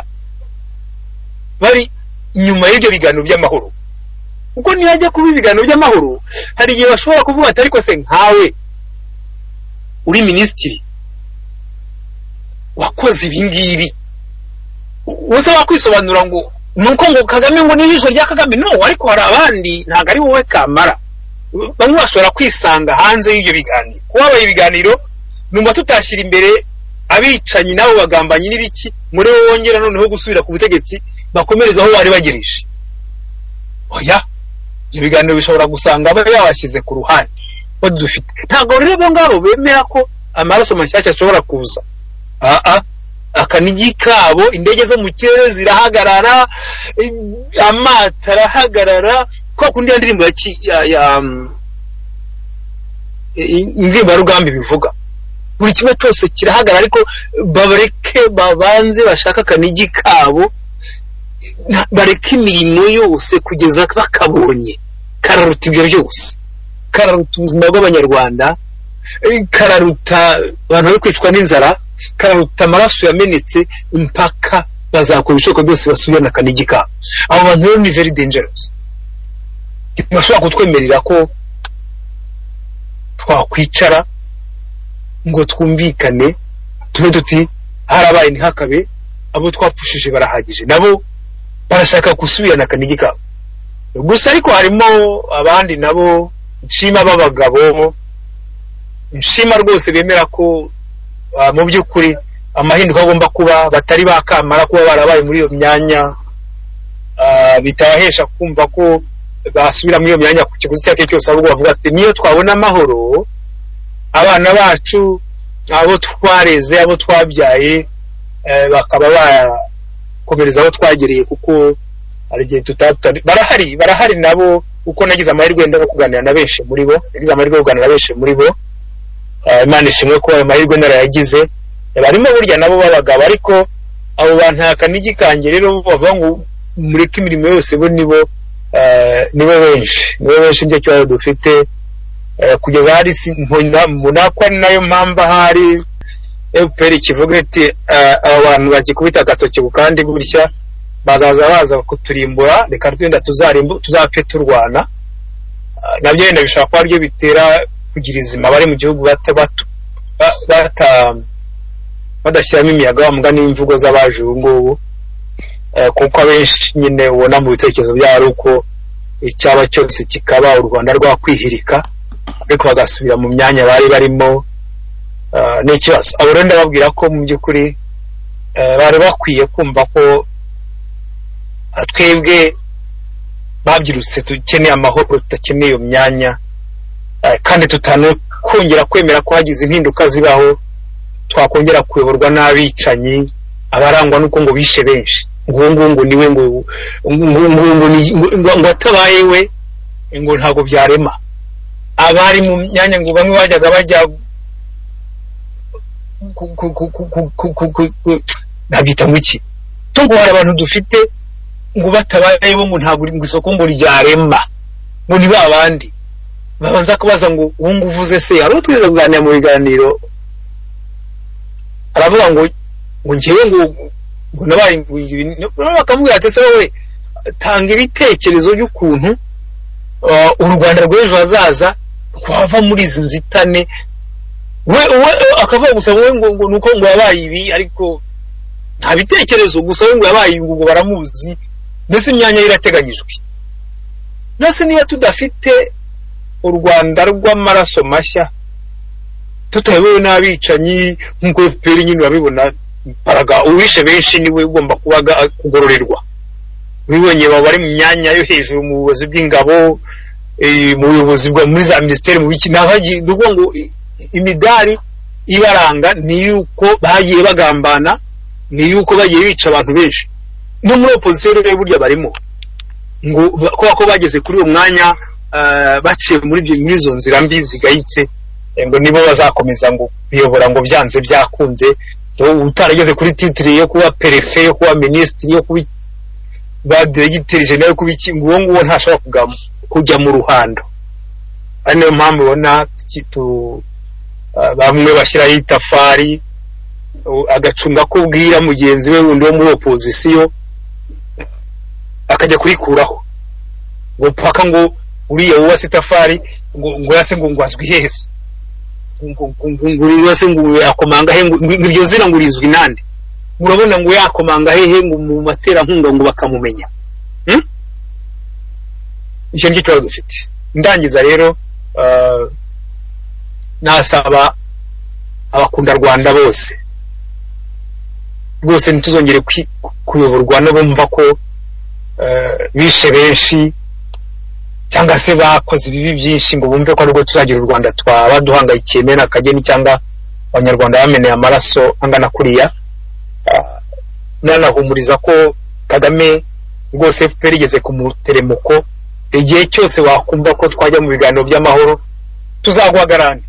bari inyuma y'ibyo biganiro by'amahoro kuko nihajya kuba ibiganiro by'amahoro hari igihe bashobora kuvuga ati ariko se nkawe uri minisitiri wakoze ibi ngibi wese wakwisobanura ngo ni uko ngo kagame ngo ni ijisho rya kagame no ariko hari abandi ntabwo ari wowe kamara bamwe bashobora kwisanga hanze y'ibyo biganiro kuba habaye ibiganiro numva tutashyira imbere abicanyi nabo bagambanyi n'ibiki muri bo wongera noneho gusubira ku butegetsi bakomereza aho bari bagereje oya ibyo biganiro bishobora gusanga aba yabashyize ku ruhande bo dufite ntabwo rero abo ngabo bemera ko amaraso mashyashya ashobora kuza aa akanigi kabo indege zo mu kirere zirahagarara eh, amato arahagarara kwa kundi ya ndirimbo ya ki- ya- ya, mm, eh, indirimbo ya rugambi bivuga buri kimwe cyose kirahagarara ariko bareke babanze bashaka akanigi kabo na- bareke imirimo yose kugeza bakabonye kararuta ibyo byose kararuta ubuzima bw'abanyarwanda eh, kararuta abantu bari kwicwa n'inzara kararuta amaraso yamenetse impaka bazakora ibishoboka byose basubirana akanigi kabo abo bantu rero ni very dangerous ntibashobora kutwemerera ko twakwicara ngo twumvikane tube tuti harabaye ntihakabe abo twapfushije barahagije nabo barashaka gusubirana akanigi kabo gusa ariko harimo abandi nabo nshima b'abagabo nshima rwose bemera ko Ah, mu by'ukuri amahinduka agomba kuba batari bakamara kuba barabaye muri iyo myanya ah, bitabahesha kumva ko basubira muri iyo myanya ku kiguzi icyo ari cyo cyose ahubwo bavuga ati niyo twabona amahoro abana bacu abo twareze abo twabyaye eh, bakaba bakomereza aho twagereye kuko hari igihe tutatari barahari barahari nabo kuko nagize amahirwe wenda no kuganira na benshi muri bo nagize amahirwe yo kuganira na benshi muri bo Eh, imana ishimwe ko ayo mahirwe narayagize Eh, barimo burya nabo b'abagabo ariko abo bantu akanigi kanjye rero bavuga ngo mureke imirimo yose bo nibo eh, nibo benshi nibo benshi nicyo kibazo dufite Eh, kugeza hari munakwa ni nayo mpamvu ahari fpr kivuga iti eh, aba bantu bagikubita agatoki ku kandi gutya bazaza baza kuturimbura reka twenda tuzarimbu- tuzapfe turwana Ah, nabyo wenda bishobora kuba aribyo bitera kugira izima bari mu gihugu bata- batu- ba- bata- badashyiramo imiyaga wa mugani w'imvugo z'abaje ubu ngubu Eh, kuko abenshi nyine ubona mu bitekerezo byabo ari uko icyaba cyose kikaba u rwanda rwakwihirika ariko bagasubira mu myanya bari barimo eh, n'ikibazo abo rero ndababwira ko mu by'ukuri eh, bari bakwiye kumva ko ah, twebwe babyirutse dukeneye amahoro tudakeneye iyo myanya Eh, kandi tutanakongera kwemera ko hagize impinduka zibaho twakongera kuyoborwa n'abicanyi abarangwa n'uko ngo bishe benshi ngungungu niwe ngo ngungungu ni- ngo ngo atabaye we ngo ntabwo byarema abari mu myanya ngo bamwe bajyaga bajya ku- ku- ku- ku- ku- ku- ku- ku- ku- nabyita ngo iki to ngo hari abantu dufite ngo batabaye bo ngo ntabwo ngo isoko ngo ryarema ngo ni ba bandi babanza kubaza ngo uwo ngo uvuze se hari uwo twigeze kuganira mu biganiro aravuga ngo ngo ngewe ngo ngo nabaye ngo ibi ni- noneho bakamubwira ati se wowe tanga ibitekerezo by'ukuntu ah, u rwanda rw'ejo hazaza rwava muri izi nzitane we we akavuga gusa wowe ngo ngo nuko ngo yabaye ibi ariko nta bitekerezo gusa we ngo yabaye ibi ngo baramuzi mbese imyanya ye irateganyijwe nose niba tudafite u rwanda rw'amaraso mashya tutayobewe n'abicanyi nk'uko efuperi nyine urabibona paraga uwishe benshi niwe ugomba kuba aga- kugororerwa wibonye baba bari mu myanya yo hejuru mu buyobozi bw'ingabo eh, mu buyobozi bwa muri za minisiteri mu biki ntabagi nuko ngo i- imidari ibaranga ni yuko bagiye bagambana ni yuko bagiye bica abantu benshi no muri opozisiyo rero burya barimo ngo ba- kubera ko bageze kuri uwo mwanya eh, baciye muri ibyo muri izo nzira mbi zigayitse eh, ngo nibo bazakomeza ngo kuyobora ngo byanze byakunze ngo utarageze kuri titire yo kuba perefe yo kuba minisitiri yo kuba ba diregiteri jenera yo kuba iki ngo uwo nguwo ntashobora kugam- kujya mu ruhando ari niyo mpamvu ubona tuki- tu- eh, bamwe bashyiraho itafari u- agacunga ko bwira mugenzi we wundi wo muri opozisiyo akajya kurikuraho ngo paka ngo uriya wubatse itafari ngo ngo yase ngo ngo azwi hese ngo ngo- ngo- ngo uriya se ngo yakomanga he ngo ngo iryo zina ngo rizwi nande murabona ngo yakomanga hehe ngo mu materankunga ngo bakamumenya Hmm? icyo nicyo kibazo dufite ndangiza rero ah, nasaba abakunda rwanda bose rwose ntituzongere kwi- kuyoborwa no bumva ko eh, bishe benshi cyangwa se bakoze ibibi byinshi ngo bumve ko aribwo tuzagira u rwanda twaba duhangayikiye mena akageni cyangwa abanyarwanda bameneye amaraso angana kuriya Ah, nanahumuriza ko kagame rwose fpr igeze ku muteremuko igihe cyose wakumva ko twajya mu biganiro by'amahoro tuzaguhagarane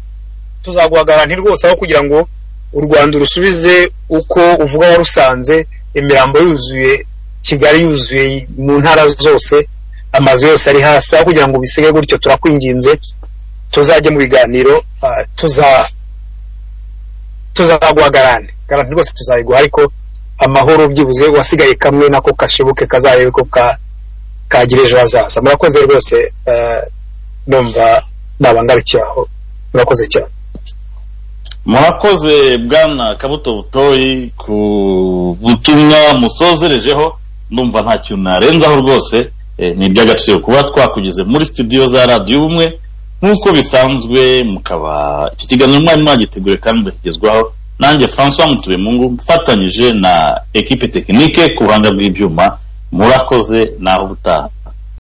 tuzaguhagarane rwose aho kugira ngo u rwanda urusubize uko uvuga warusanze imirambo yuzuye kigali yuzuye mu ntara zose amazu yose ari hasi aho kugira ngo bisige gutyo turakwinginze tuzajye mu biganiro ah, tuza tuzaguhagarane garanti rwose tuzayiguha ariko amahoro byibuze wasigaye kamwe nako kashibuke kazarebe ko ka kagira ejo hazaza murakoze rwose eh, numva nabangarukiye aho murakoze cyane murakoze bwana kabuto butoyi ku butumwa musozerejeho ndumva nta kintu narenzaho rwose eh, ni iby'agaciro kuba twakugize muri studio za radiyo ubumwe nk'uko bisanzwe mukaba iki kiganiro mwari mwagitegure kandi mugakigezwaho nanjye francois mutubemungu mfatanyije na ekipe tekinike ku ruhande rw'ibyuma murakoze naho ubutaha